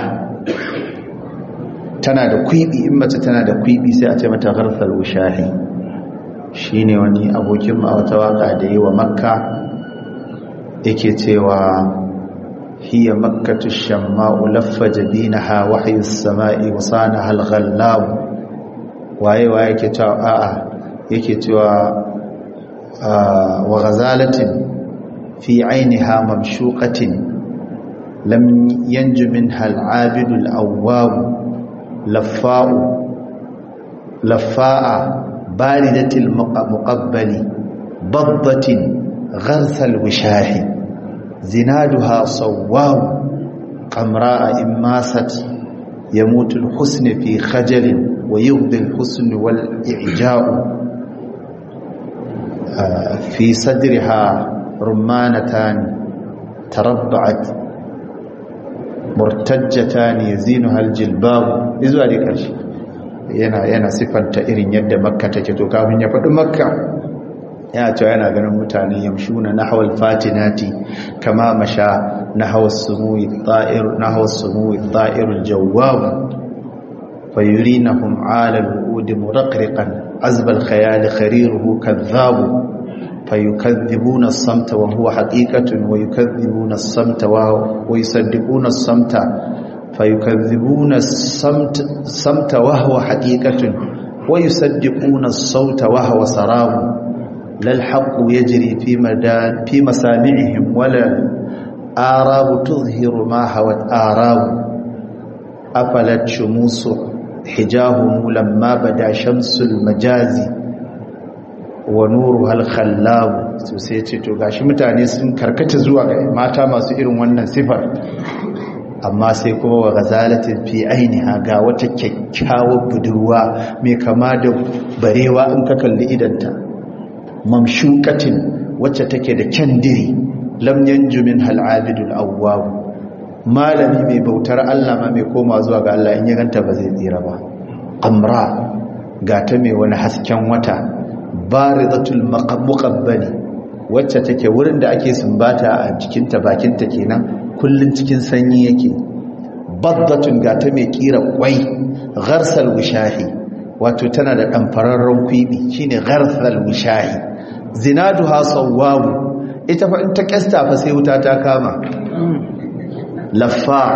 tana da kwibi in mace tana da kwibi sai a ce mata gharthal wishahi shine wani abokin ma wata waka da yi wa makka yake cewa هي مكة الشماء لف جبينها وحي السماء وصانها الغلاب waye waye yake cewa a'a yake cewa wa ghazalatin fi ainiha mamshuqatin lam yanju minha al-abid al-awwab laffa'u laffa'a baridatil muqabbali baddatin gharsal wishahi زنادها صواب قمراء إن ماست يموت الحسن في خجل ويغضي الحسن والإعجاء في صدرها رمانتان تربعت مرتجتان يزينها الجلباب إذو هذه كرشي yana yana sifanta irin yadda makka take to kafin ya faɗi makka ya cewa yana ganin mutane yamshuna nahwal fatinati kama masha nahwas sumui ta'ir nahwas sumui ta'irul jawwab fayurinahum 'ala al-wu'ud muraqriqan azba al-khayal khariruhu kadhab fayukadhibuna as-samta wa huwa haqiqatun wa yukadhibuna as-samta wa yusaddiquna as-samta fayukadhibuna as-samta samta wa huwa haqiqatun wa yusaddiquna as-sawta wa huwa sarabu لا الحق يجري في مدان في مسامعهم ولا آراب تظهر ما هوت آراب أفلت شموس حجاهم لما بدا شمس المجاز ونورها الخلاب sai ce to gashi mutane sun karkata zuwa ga mata masu irin wannan sifar amma sai kuma wa ghazalatin fi ainiha ga wata kyakkyawar budurwa mai kama da barewa in ka kalli idanta mamshukatin wacce take da kyandiri lam yanju min hal abidul awwab malami mai bautar Allah ma mai koma zuwa ga Allah in ya ganta ba zai tsira ba amra gata mai wani hasken wata baridatul muqabbali wacce take wurin da ake sumbata a jikinta bakinta kenan kullun cikin sanyi yake baddatun gata mai kira kwai gharsal wishahi wato tana da ɗanfararren kwiɓi shine gharsal wishahi zinaduha sawwabu ita fa in ta kasta fa sai wuta ta kama laffa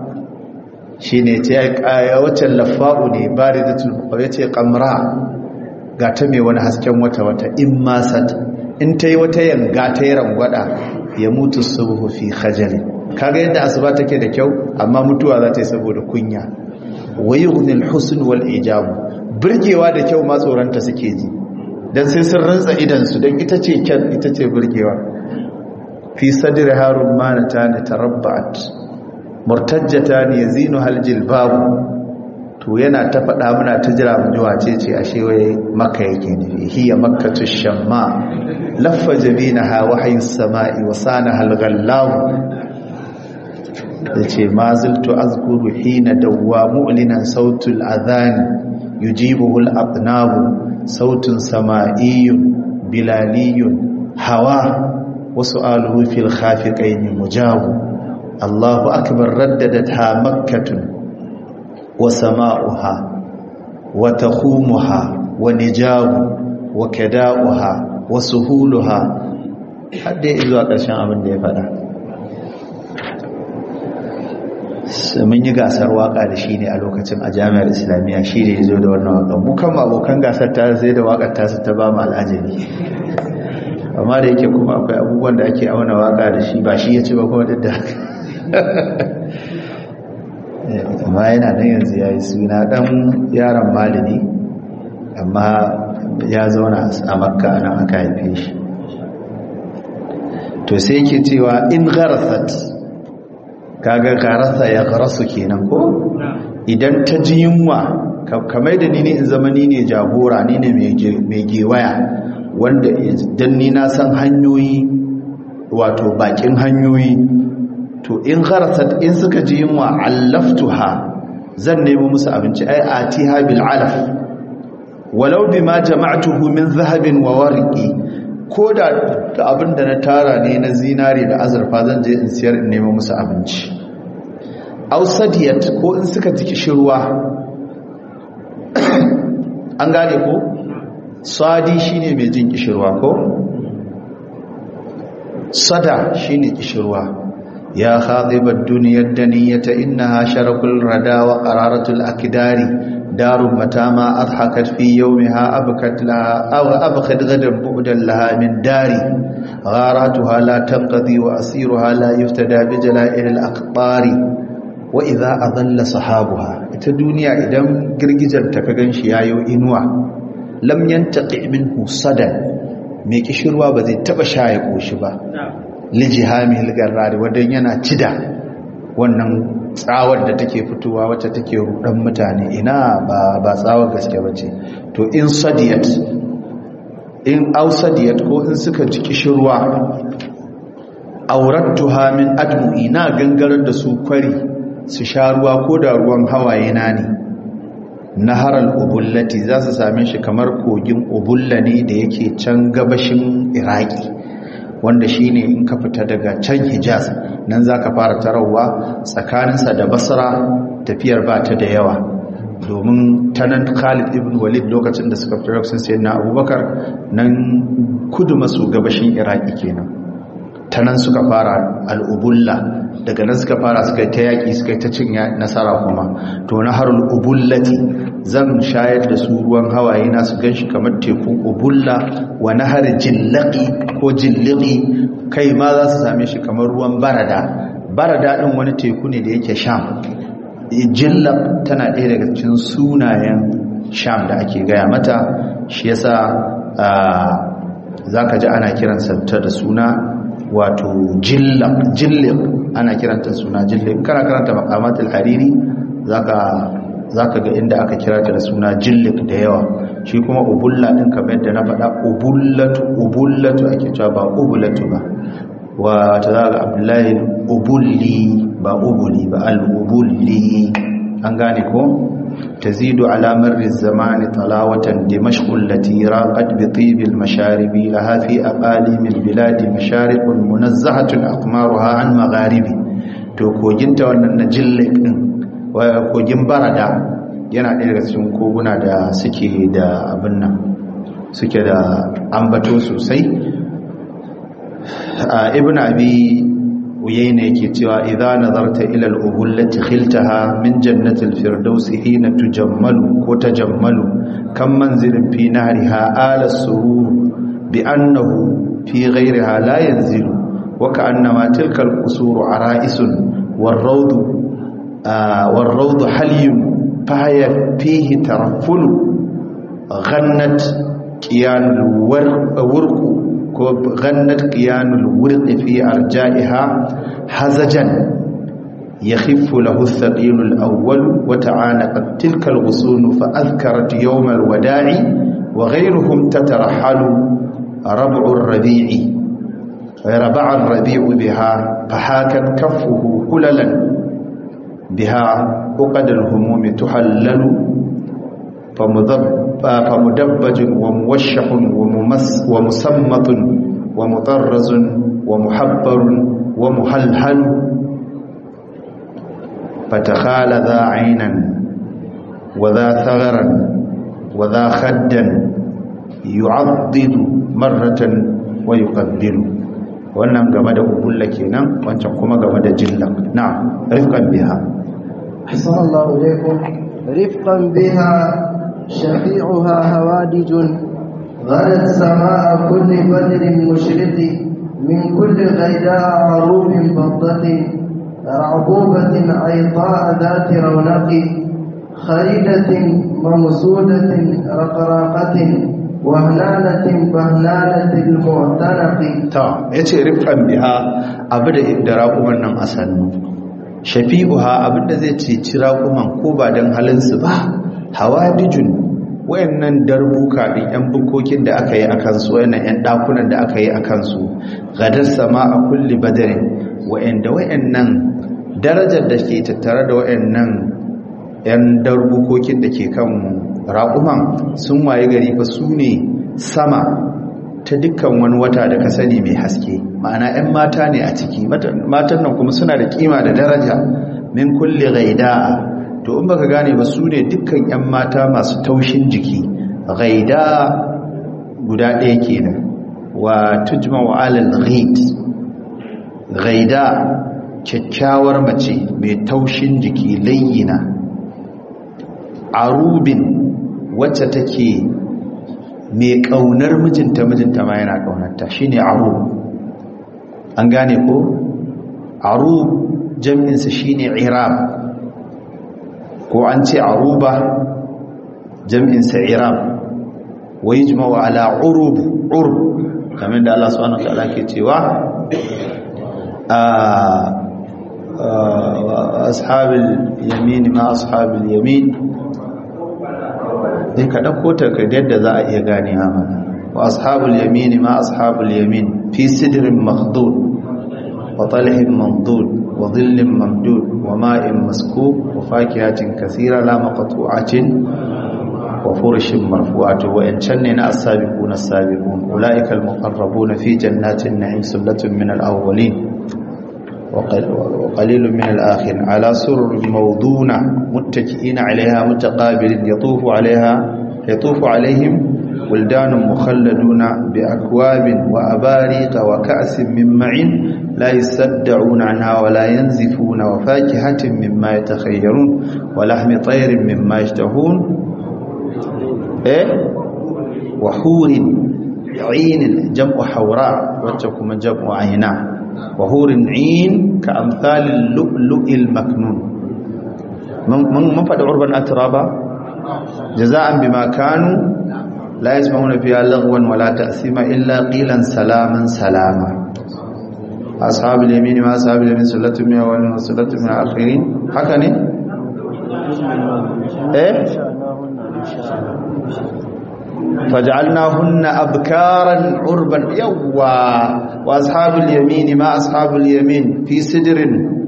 shine ce ya wacce laffa'u ne baridatul yace qamra ga ta mai wani hasken wata wata in masat in tayi wata yanga ta yi rangwada ya mutu subhu fi khajal kaga yadda asuba take da kyau amma mutuwa za ta yi saboda kunya wayughnil husn wal ijab burgewa da kyau ma tsoranta suke ji dan sai sun rantsa idan su dan ita ce kyan ita ce burgewa fi sadri harun manata ne tarabba'at murtajjata ne yazinu hal jilbab to yana ta faɗa muna ta jira mu ji wace ce ashe wai makka yake nufi hiya makkatu shamma laffa jabinaha wahyu samai wa sanaha al-ghallam yace ma ziltu azkuru hina dawwa mu'linan sautul adhan yujibuhu al-aqnab sautun sama'iyyun bilaliyun hawa wa su'aluhu fil khafiqayn mujabu Allahu akbar raddadatha makkatun wa sama'uha wa takhumuha wa nijabu wa kada'uha wa suhuluha hadda zuwa ƙarshen abin da ya faɗa mun yi gasar waka da shi ne a lokacin a jami'ar islamiyya shi ne ya zo da wannan waka mukan abokan gasar ta sai da wakar ta ta ba mu al'ajabi amma da yake kuma akwai abubuwan da ake auna waka da shi ba shi ya ci ba kuma duk da haka amma yana nan yanzu ya yi suna ɗan yaron malami amma ya zauna a makka nan aka haife shi to sai yake cewa in gharasat kaga garasa ya garasu kenan ko idan ta ji yunwa kamar da ni ne in zama ni ne jagora ni ne mai gewaya wanda idan ni na san hanyoyi wato bakin hanyoyi to in gharasat in suka ji yunwa allaftuha zan nemo musu abinci ai atiha bil alaf walau bima jama'tuhu min zahabin wa warqi ko da abin da na tara ne na zinari da azurfa zan je in siyar in nemo musu abinci aw sadiyat ko in suka ji kishirwa an gane ko sadi shine mai jin kishirwa ko sada shine kishirwa ya khadibat duniyar daniyata innaha sharakul rada wa qararatul akdari darun matama adhakat fi yawmiha abkat laha aw abqad gadan bu'dan laha min dari gharatuha la tanqadi wa asiruha la yuftada bi jala'il al aqbari wa idha adalla sahabuha ita duniya idan girgijar ta ka ganshi yayo inuwa lam yantaqi minhu sadan mai kishirwa ba zai taba shaye koshi ba lijihami garrari wadda yana cida wannan tsawar da take fitowa wacce take rudan mutane ina ba ba tsawar gaske bace to in sadiyat in ausadiyat ko in suka ji kishirwa aurattuha min admu'i na gangarar da su kwari su sha ruwa ko da ruwan hawaye na ne naharal ubullati za su same shi kamar kogin ubulla ne da yake can gabashin iraki wanda shi ne in ka fita daga can hijaz nan za ka fara tarawa tsakaninsa da basra tafiyar ba ta da yawa domin ta nan khalid ibn walid lokacin da suka fita lokacin sayan na abubakar nan kudu maso gabashin iraki kenan ta nan suka fara al'ubulla daga nan suka fara suka ta yaƙi suka ta cin nasara kuma to na harul ubullati zan shayar da su ruwan hawaye na su ganshi kamar tekun ubulla wa nahar jillaqi ko jillaqi kai ma za su same shi kamar ruwan barada barada din wani teku ne da yake sham jillaq tana ɗaya daga cikin sunayen sham da ake gaya mata shi yasa zaka ji ana kiransa ta da suna wato jillaq jilliq ana kiranta suna jilliq kana karanta maqamatul hariri zaka zaka ga inda aka kira ta da suna jillik da yawa shi kuma ubulla din kamar yadda na faɗa ubullatu ubullatu ake cewa ba ubulatu ba wa ta zaga abdullahi ubulli ba ubuli ba al-ubulli an gane ko تزيد على مر الزمان طلاوة دمشق التي راقت بطيب المشارب لها في أقاليم البلاد مشارق منزهة أقمارها عن مغارب to koginta wannan na jillik din kogin barada yana ɗaya daga cikin koguna da suke da abin nan suke da ambato sosai ibn abi uyayna yake cewa idza nazarta ila al-ubullati khiltaha min jannati al-firdaus hina tujammalu ko tajammalu kam manzilin fi nahriha ala surur bi annahu fi ghayriha la yanzilu wa ka'annama tilka al-qusur ara'isun war-rawd war-rawd halyun fahaya fihi taraffulu ghannat qiyan al-warq غنت قيان الورق في أرجائها حزجا يخف له الثقيل الأول وتعانقت تلك الغصون فأذكرت يوم الوداع وغيرهم تترحل ربع الربيع ربع الربيع بها فحاكت كفه كللا بها عقد الهموم تحلل فمدبج وموشح وممس ومسمط ومطرز ومحبر ومهلهل فتخال ذا عينا وذا ثغرا وذا خدا يعضد مرة ويقبل wannan game da ubulla kenan wancan kuma game da jillan na'am rifqan biha ahsanallahu ilaykum rifqan biha شفيعها هوادج غلت سماء كل بدر مشرق من كل غيداء عروب فضة رعبوبة عيطاء ذات رونق خريدة ممسودة رقراقة وهلالة بهلالة المعتنق ta yace rifqan biha abu da da raƙuman nan a sannu shafi'uha abinda zai ceci raƙuman ko ba dan halin su ba hawadijun wayannan darbuka din yan bukokin da aka yi akan su wayannan yan dakunan da aka yi akan su gadar sama a kulli badarin wayanda wayannan darajar da ke tattare da wayannan yan darbukokin da ke kan raƙuman sun waye gari fa su ne sama ta dukkan wani wata da ka sani mai haske ma'ana 'yan mata ne a ciki matan nan kuma suna da kima da daraja min kulle gaida to in baka gane ba su ne dukkan 'yan mata masu taushin jiki gaida guda ɗaya kenan wa tujma wa alal ghaid gaida kyakkyawar mace mai taushin jiki layyina arubin wacce take mai ƙaunar mijinta mijinta ma yana ƙaunarta shine aru an gane ko aru jam'insa shine irab ko an ce aruba jam'insa irab wa yajma'u ala urub urb kamar da Allah subhanahu wa ta'ala ke cewa ashabil yamin ma ashabil yamin sai ka ɗauko ta ka yadda za a iya gane mana wa ashabul yamin ma ashabul yamin fi sidrin makhdud wa talhin mamdud wa dhillin mamdud wa ma'in maskub wa fakihatin kathira la maqtu'atin wa furshin marfu'ati wa in ne na as-sabiquna as-sabiqun ulaika al-muqarrabuna fi jannatin na'im sullatun min al-awwalin وقليل من الآخر على سرر موضونة متكئين عليها متقابل يطوف عليها يطوف عليهم ولدان مخلدون بأكواب وأباريق وكأس من معين لا يصدعون عنها ولا ينزفون وفاكهة مما يتخيرون ولحم طير مما يشتهون إيه وحور عين جمع حوراء وتكم جمع عيناه وهور عين كأمثال اللؤلؤ المكنون من فد عربا أترابا جزاء بما كانوا لا يسمعون فيها لغوا ولا تأثيما إلا قيلا سلاما سلاما أصحاب اليمين ما أصحاب اليمين سلة من أولين وسلة من الآخرين حكني إيه فجعلناهن أبكارا عربا يوا وأصحاب اليمين ما أصحاب اليمين في سدر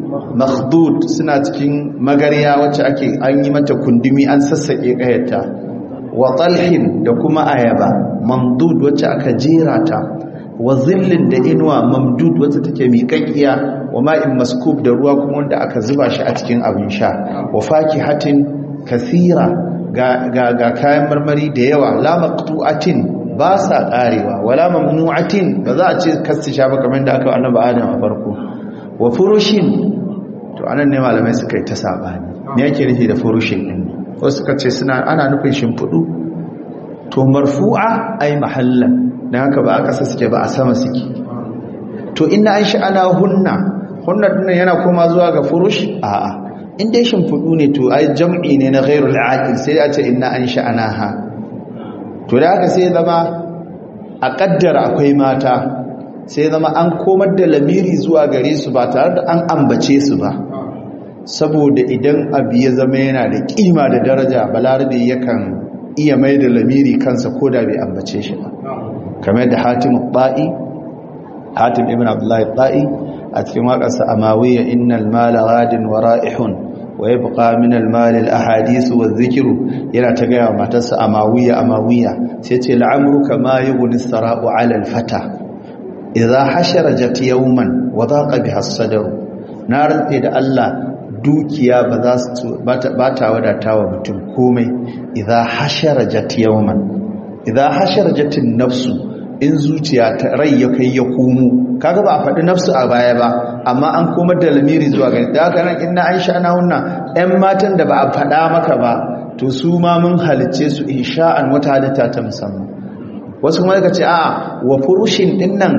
مخدود suna cikin magariya wacce ake an yi mata kundumi an sassake kayata wa talhin da kuma ayaba mamdud wacce aka jera ta wa zillin da inuwa mamdud wacce take miƙaƙiya wa ma'in maskub da ruwa kuma wanda aka zuba shi a cikin abin sha wa fakihatin kathira ga kayan marmari da yawa la maqtu'atin ba sa karewa wala mamnu'atin ba za a ce kasti sha ba kamar da aka wa annabi Adam a farko wa furushin to anan ne malamai suka yi ta sabani me yake nufi da furushin din wasu suka ce suna ana nufin shimfudu to marfu'a ai mahallan dan haka ba aka suke ba a sama suke to inna an sha'ana hunna hunna dinnan yana koma zuwa ga furush a'a in dai shimfiɗu ne to ai jam'i ne na ghairul aqil sai a ce inna an sha'anaha to da haka sai zama a kaddara akwai mata sai zama an komar da lamiri zuwa gare su ba tare da an ambace su ba saboda idan abu ya zama yana da kima da daraja balarabe yakan iya mai da lamiri kansa ko da bai ambace shi ba kamar da hatim ba'i hatim ibn abdullahi ba'i a cikin waƙarsa amawiyya innal mala gadin wa ra'ihun wa yabqa min al mal al ahadith wa dhikru yana ta ga matarsa amawiyya amawiyya sai ce la'amruka ma yughni sara'u 'ala al fata idha hasharajat yawman wa daqa biha as-sadr na rantse da Allah dukiya ba za su ba ta wadatawa mutum komai idha hasharajat yawman idha hasharajat an-nafsu in zuciya ta rai ya kai ya komo kaga ba a faɗi nafsu a baya ba amma an komar da lamiri zuwa gani da haka nan inna aisha na hunna ƴan matan da ba a faɗa maka ba to su ma mun halicce su insha'an wata halitta ta musamman wasu kuma daga ce a'a wa furushin din nan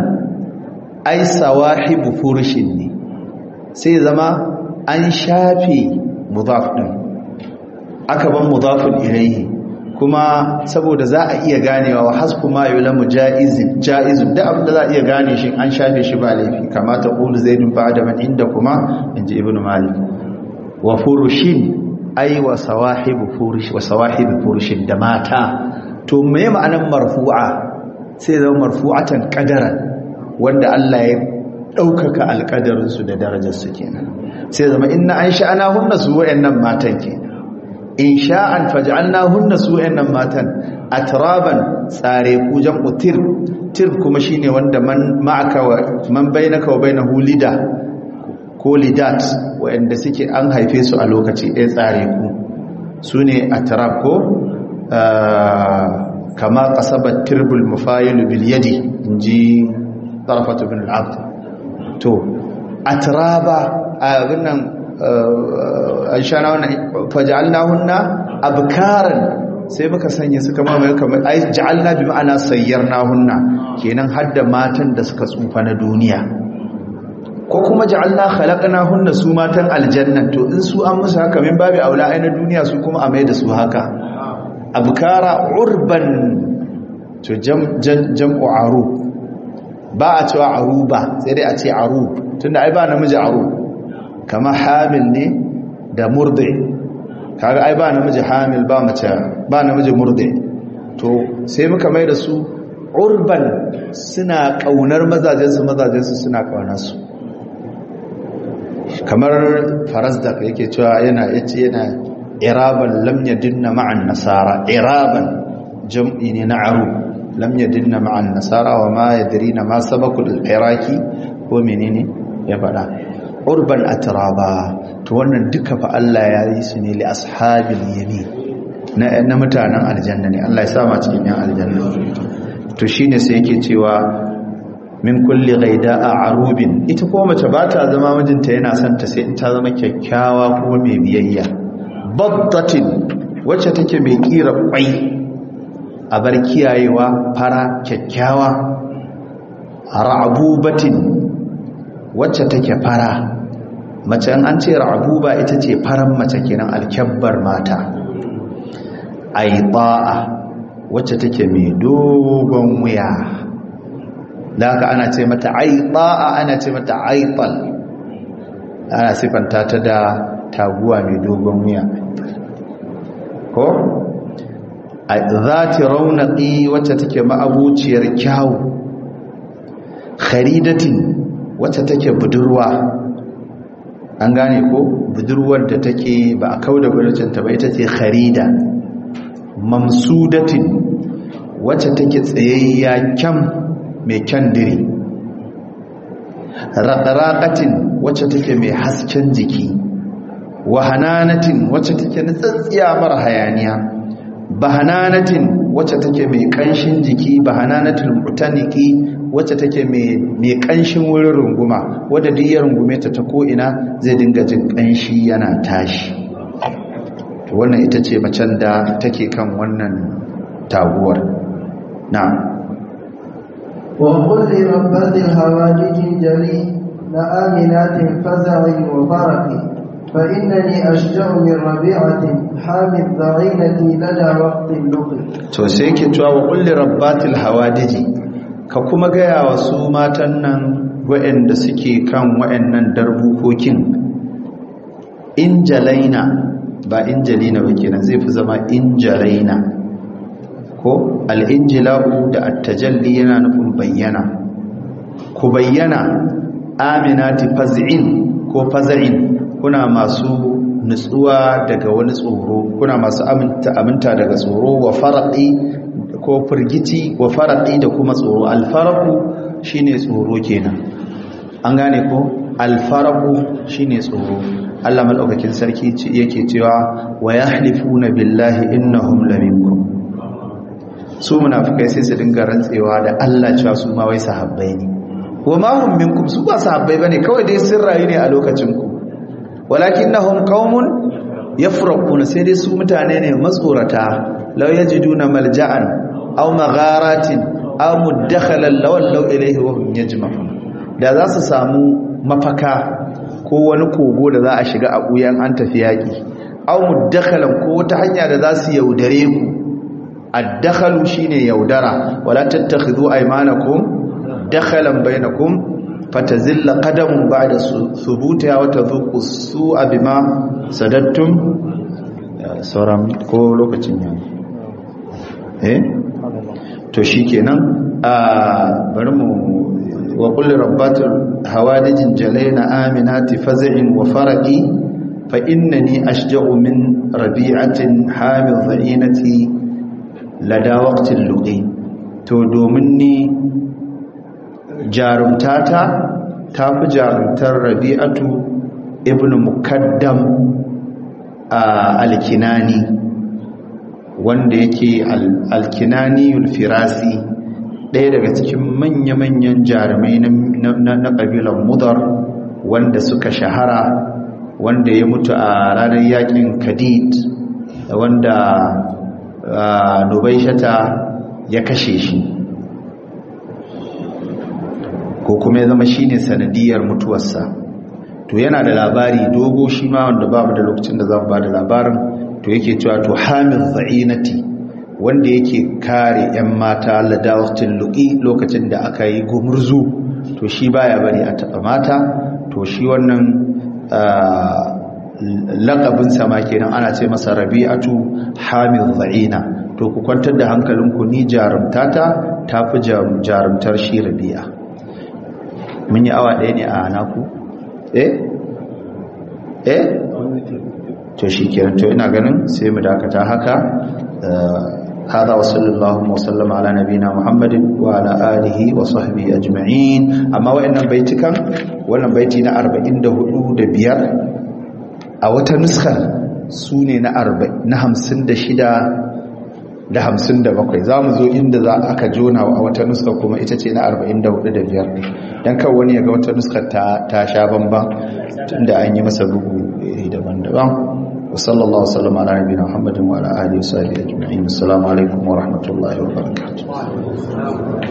ai sawahibu furushin ne sai zama an shafe mudaf din aka ban mudafun ilayhi kuma saboda za a iya ganewa wa hasku ma yulamu jaizin jaizun da abin da za a iya gane shi an shafe shi ba laifi kama ta qulu zaidun ba'da man inda kuma inji ibnu malik wa furushin ay wa sawahibu furush wa sawahibu furushin da mata to me ma'anar marfu'a sai zama marfu'atan qadaran wanda Allah ya daukaka alqadarin su da darajar su kenan sai zama inna an sha'ana hunna su wayannan matan kenan in sha'an faj'alnahunna su'annan matan atraban tsare ku jam'u tir tir kuma shine wanda man ma'aka wa man bainaka wa bainahu lida ko lidat wanda suke an haife su a lokaci ɗaya tsare ku sune atrab ko kama qasabat tirbul mufayil bil yadi inji tarafatu bin al-abd to atraba abin nan an sha na faja'alna hunna abkaran sai muka sanya suka mamaye kamar ai ja'alna bi ma'ana sayyarna hunna kenan hadda matan da suka tsufa na duniya ko kuma ja'alna khalaqna hunna su matan aljanna to in su an musu haka min babu aula ai na duniya su kuma a mai da su haka abkara urban to jam'u arub ba a cewa aruba sai dai a ce arub tunda ai ba namiji arub kama hamil ne da murdi kaga ai ba namiji hamil ba mace ba namiji murdi to sai muka mai da su urban suna kaunar mazajensu mazajensu suna kaunar su kamar farazdak yake cewa yana yace yana iraban lam yadinna ma'an nasara iraban jam'i ne na aru lam yadinna ma'an nasara wa ma yadrina ma sabakul iraki ko menene ya faɗa urban atraba to wannan duka fa Allah ya yi su ne li ashabil yamin na na mutanen aljanna ne Allah ya sa ma cikin yan aljanna to shine sai yake cewa min kulli ghaida'a arubin ita ko mace ba ta zama mijinta yana son ta sai in ta zama kyakkyawa ko mai biyayya baddatin wacce take mai kira kwai a bar kiyayewa fara kyakkyawa ra'abubatin wacce take fara mace an ce ra'abuba ita ce faran mace kenan alkyabbar mata aiba'a wacce take mai dogon wuya da haka ana ce mata aiba'a ana ce mata aibal ana sifanta ta da taguwa mai dogon wuya ko zati raunaqi wacce take ma'abuciyar kyawu kharidatin wacce take budurwa an gane ko budurwar da take ba a kauda burcinta ba ita ce kharida mamsudatin wacce take tsayayya kyam mai kyan diri raƙaraƙatin wacce take mai hasken jiki wahananatin wacce take nutsatsiya mara hayaniya bahananatin wacce take mai ƙanshin jiki bahananatin mutaniki wacce take mai ƙanshin wurin runguma wadda duk ya rungume ta ta ko'ina zai dinga jin ƙanshi yana tashi wannan ita ce macen da take kan wannan taguwar na وقل لربات الهواجج جلي لآمنات فزع وفرق فإنني أشجع من ربيعة حامي الضعينة لدى وقت اللقي to sai yake cewa wa kulli rabbatil hawadiji ka kuma gaya wa su matan nan waɗanda suke kan waɗannan darbukokin injalaina ba injalina ba kenan zai fi zama injalaina ko al'injila'u da attajalli yana nufin bayyana ku bayyana aminati faz'in ko faz'in kuna masu nutsuwa daga wani tsoro kuna masu aminta daga tsoro wa faraqi ko firgici wa faraqi da kuma tsoro alfaraku shine tsoro kenan an gane ko alfaraku shine tsoro Allah madaukakin sarki yake cewa wa yahlifuna billahi innahum laminkum su munafikai sai su dinga rantsewa da Allah cewa su ma wai sahabbai ne wa ma hum minkum su ba sahabbai bane kawai dai sun rayu ne a lokacin ku walakinnahum qaumun yafraquna sai dai su mutane ne matsorata law yajiduna malja'an aw magharatin aw mudakhalan law law ilayhi wa hum yajma'un da za su samu mafaka ko wani kogo da za a shiga a buyan an tafi yaki aw mudakhalan ko wata hanya da za su yaudare ku addakhalu shine yaudara wala tattakhidhu aymanakum dakhalan bainakum fatazilla qadamun ba'da thubutiha wa tadhuqu su'a bima sadattum sauran ko lokacin ya eh to shikenan a bari mu wa kulli rabbatul hawadijin jalaina aminati faz'in wa faraqi fa innani ashja'u min rabi'atin hamil dha'inati lada waqtil luqi to domin ni jarumtata tafi jarumtar rabi'atu ibnu mukaddam alkinani wanda yake alkinani ulfirasi ɗaya daga cikin manya-manyan jarumai na ƙabilar mudar wanda suka shahara wanda ya mutu a ranar yakin kadid wanda nubaishata ya kashe shi ko kuma ya zama shine sanadiyar mutuwarsa to yana da labari dogo shi ma wanda babu da lokacin da za mu ba da labarin to yake cewa to hamil za'inati wanda yake kare 'yan mata ladawatin luƙi lokacin da aka yi gumurzu to shi baya bari a taɓa mata to shi wannan laƙabin sama kenan ana ce masa rabi'atu hamil za'ina to ku kwantar da hankalinku ni jarumtata ta fi jarumtar shi rabi'a mun yi awa ɗaya ne a naku eh eh to shi kenan to ina ganin sai mu dakata haka هذا وصلى الله وسلم على نبينا محمد وعلى آله وصحبه أجمعين أما وإن بيتك وإن بيتنا أربعين دهدو دبيار أو تنسخة سوني نأربع نهم سند شدا da hamsin da bakwai za mu zo inda za aka jona a wata nuska kuma ita ce na arba'in da hudu da biyar don kan wani ya ga wata nuskar ta sha bamban tun da an yi masa bugu daban-daban وصلى الله وسلم على نبينا محمد وعلى اله وصحبه اجمعين السلام عليكم ورحمه الله وبركاته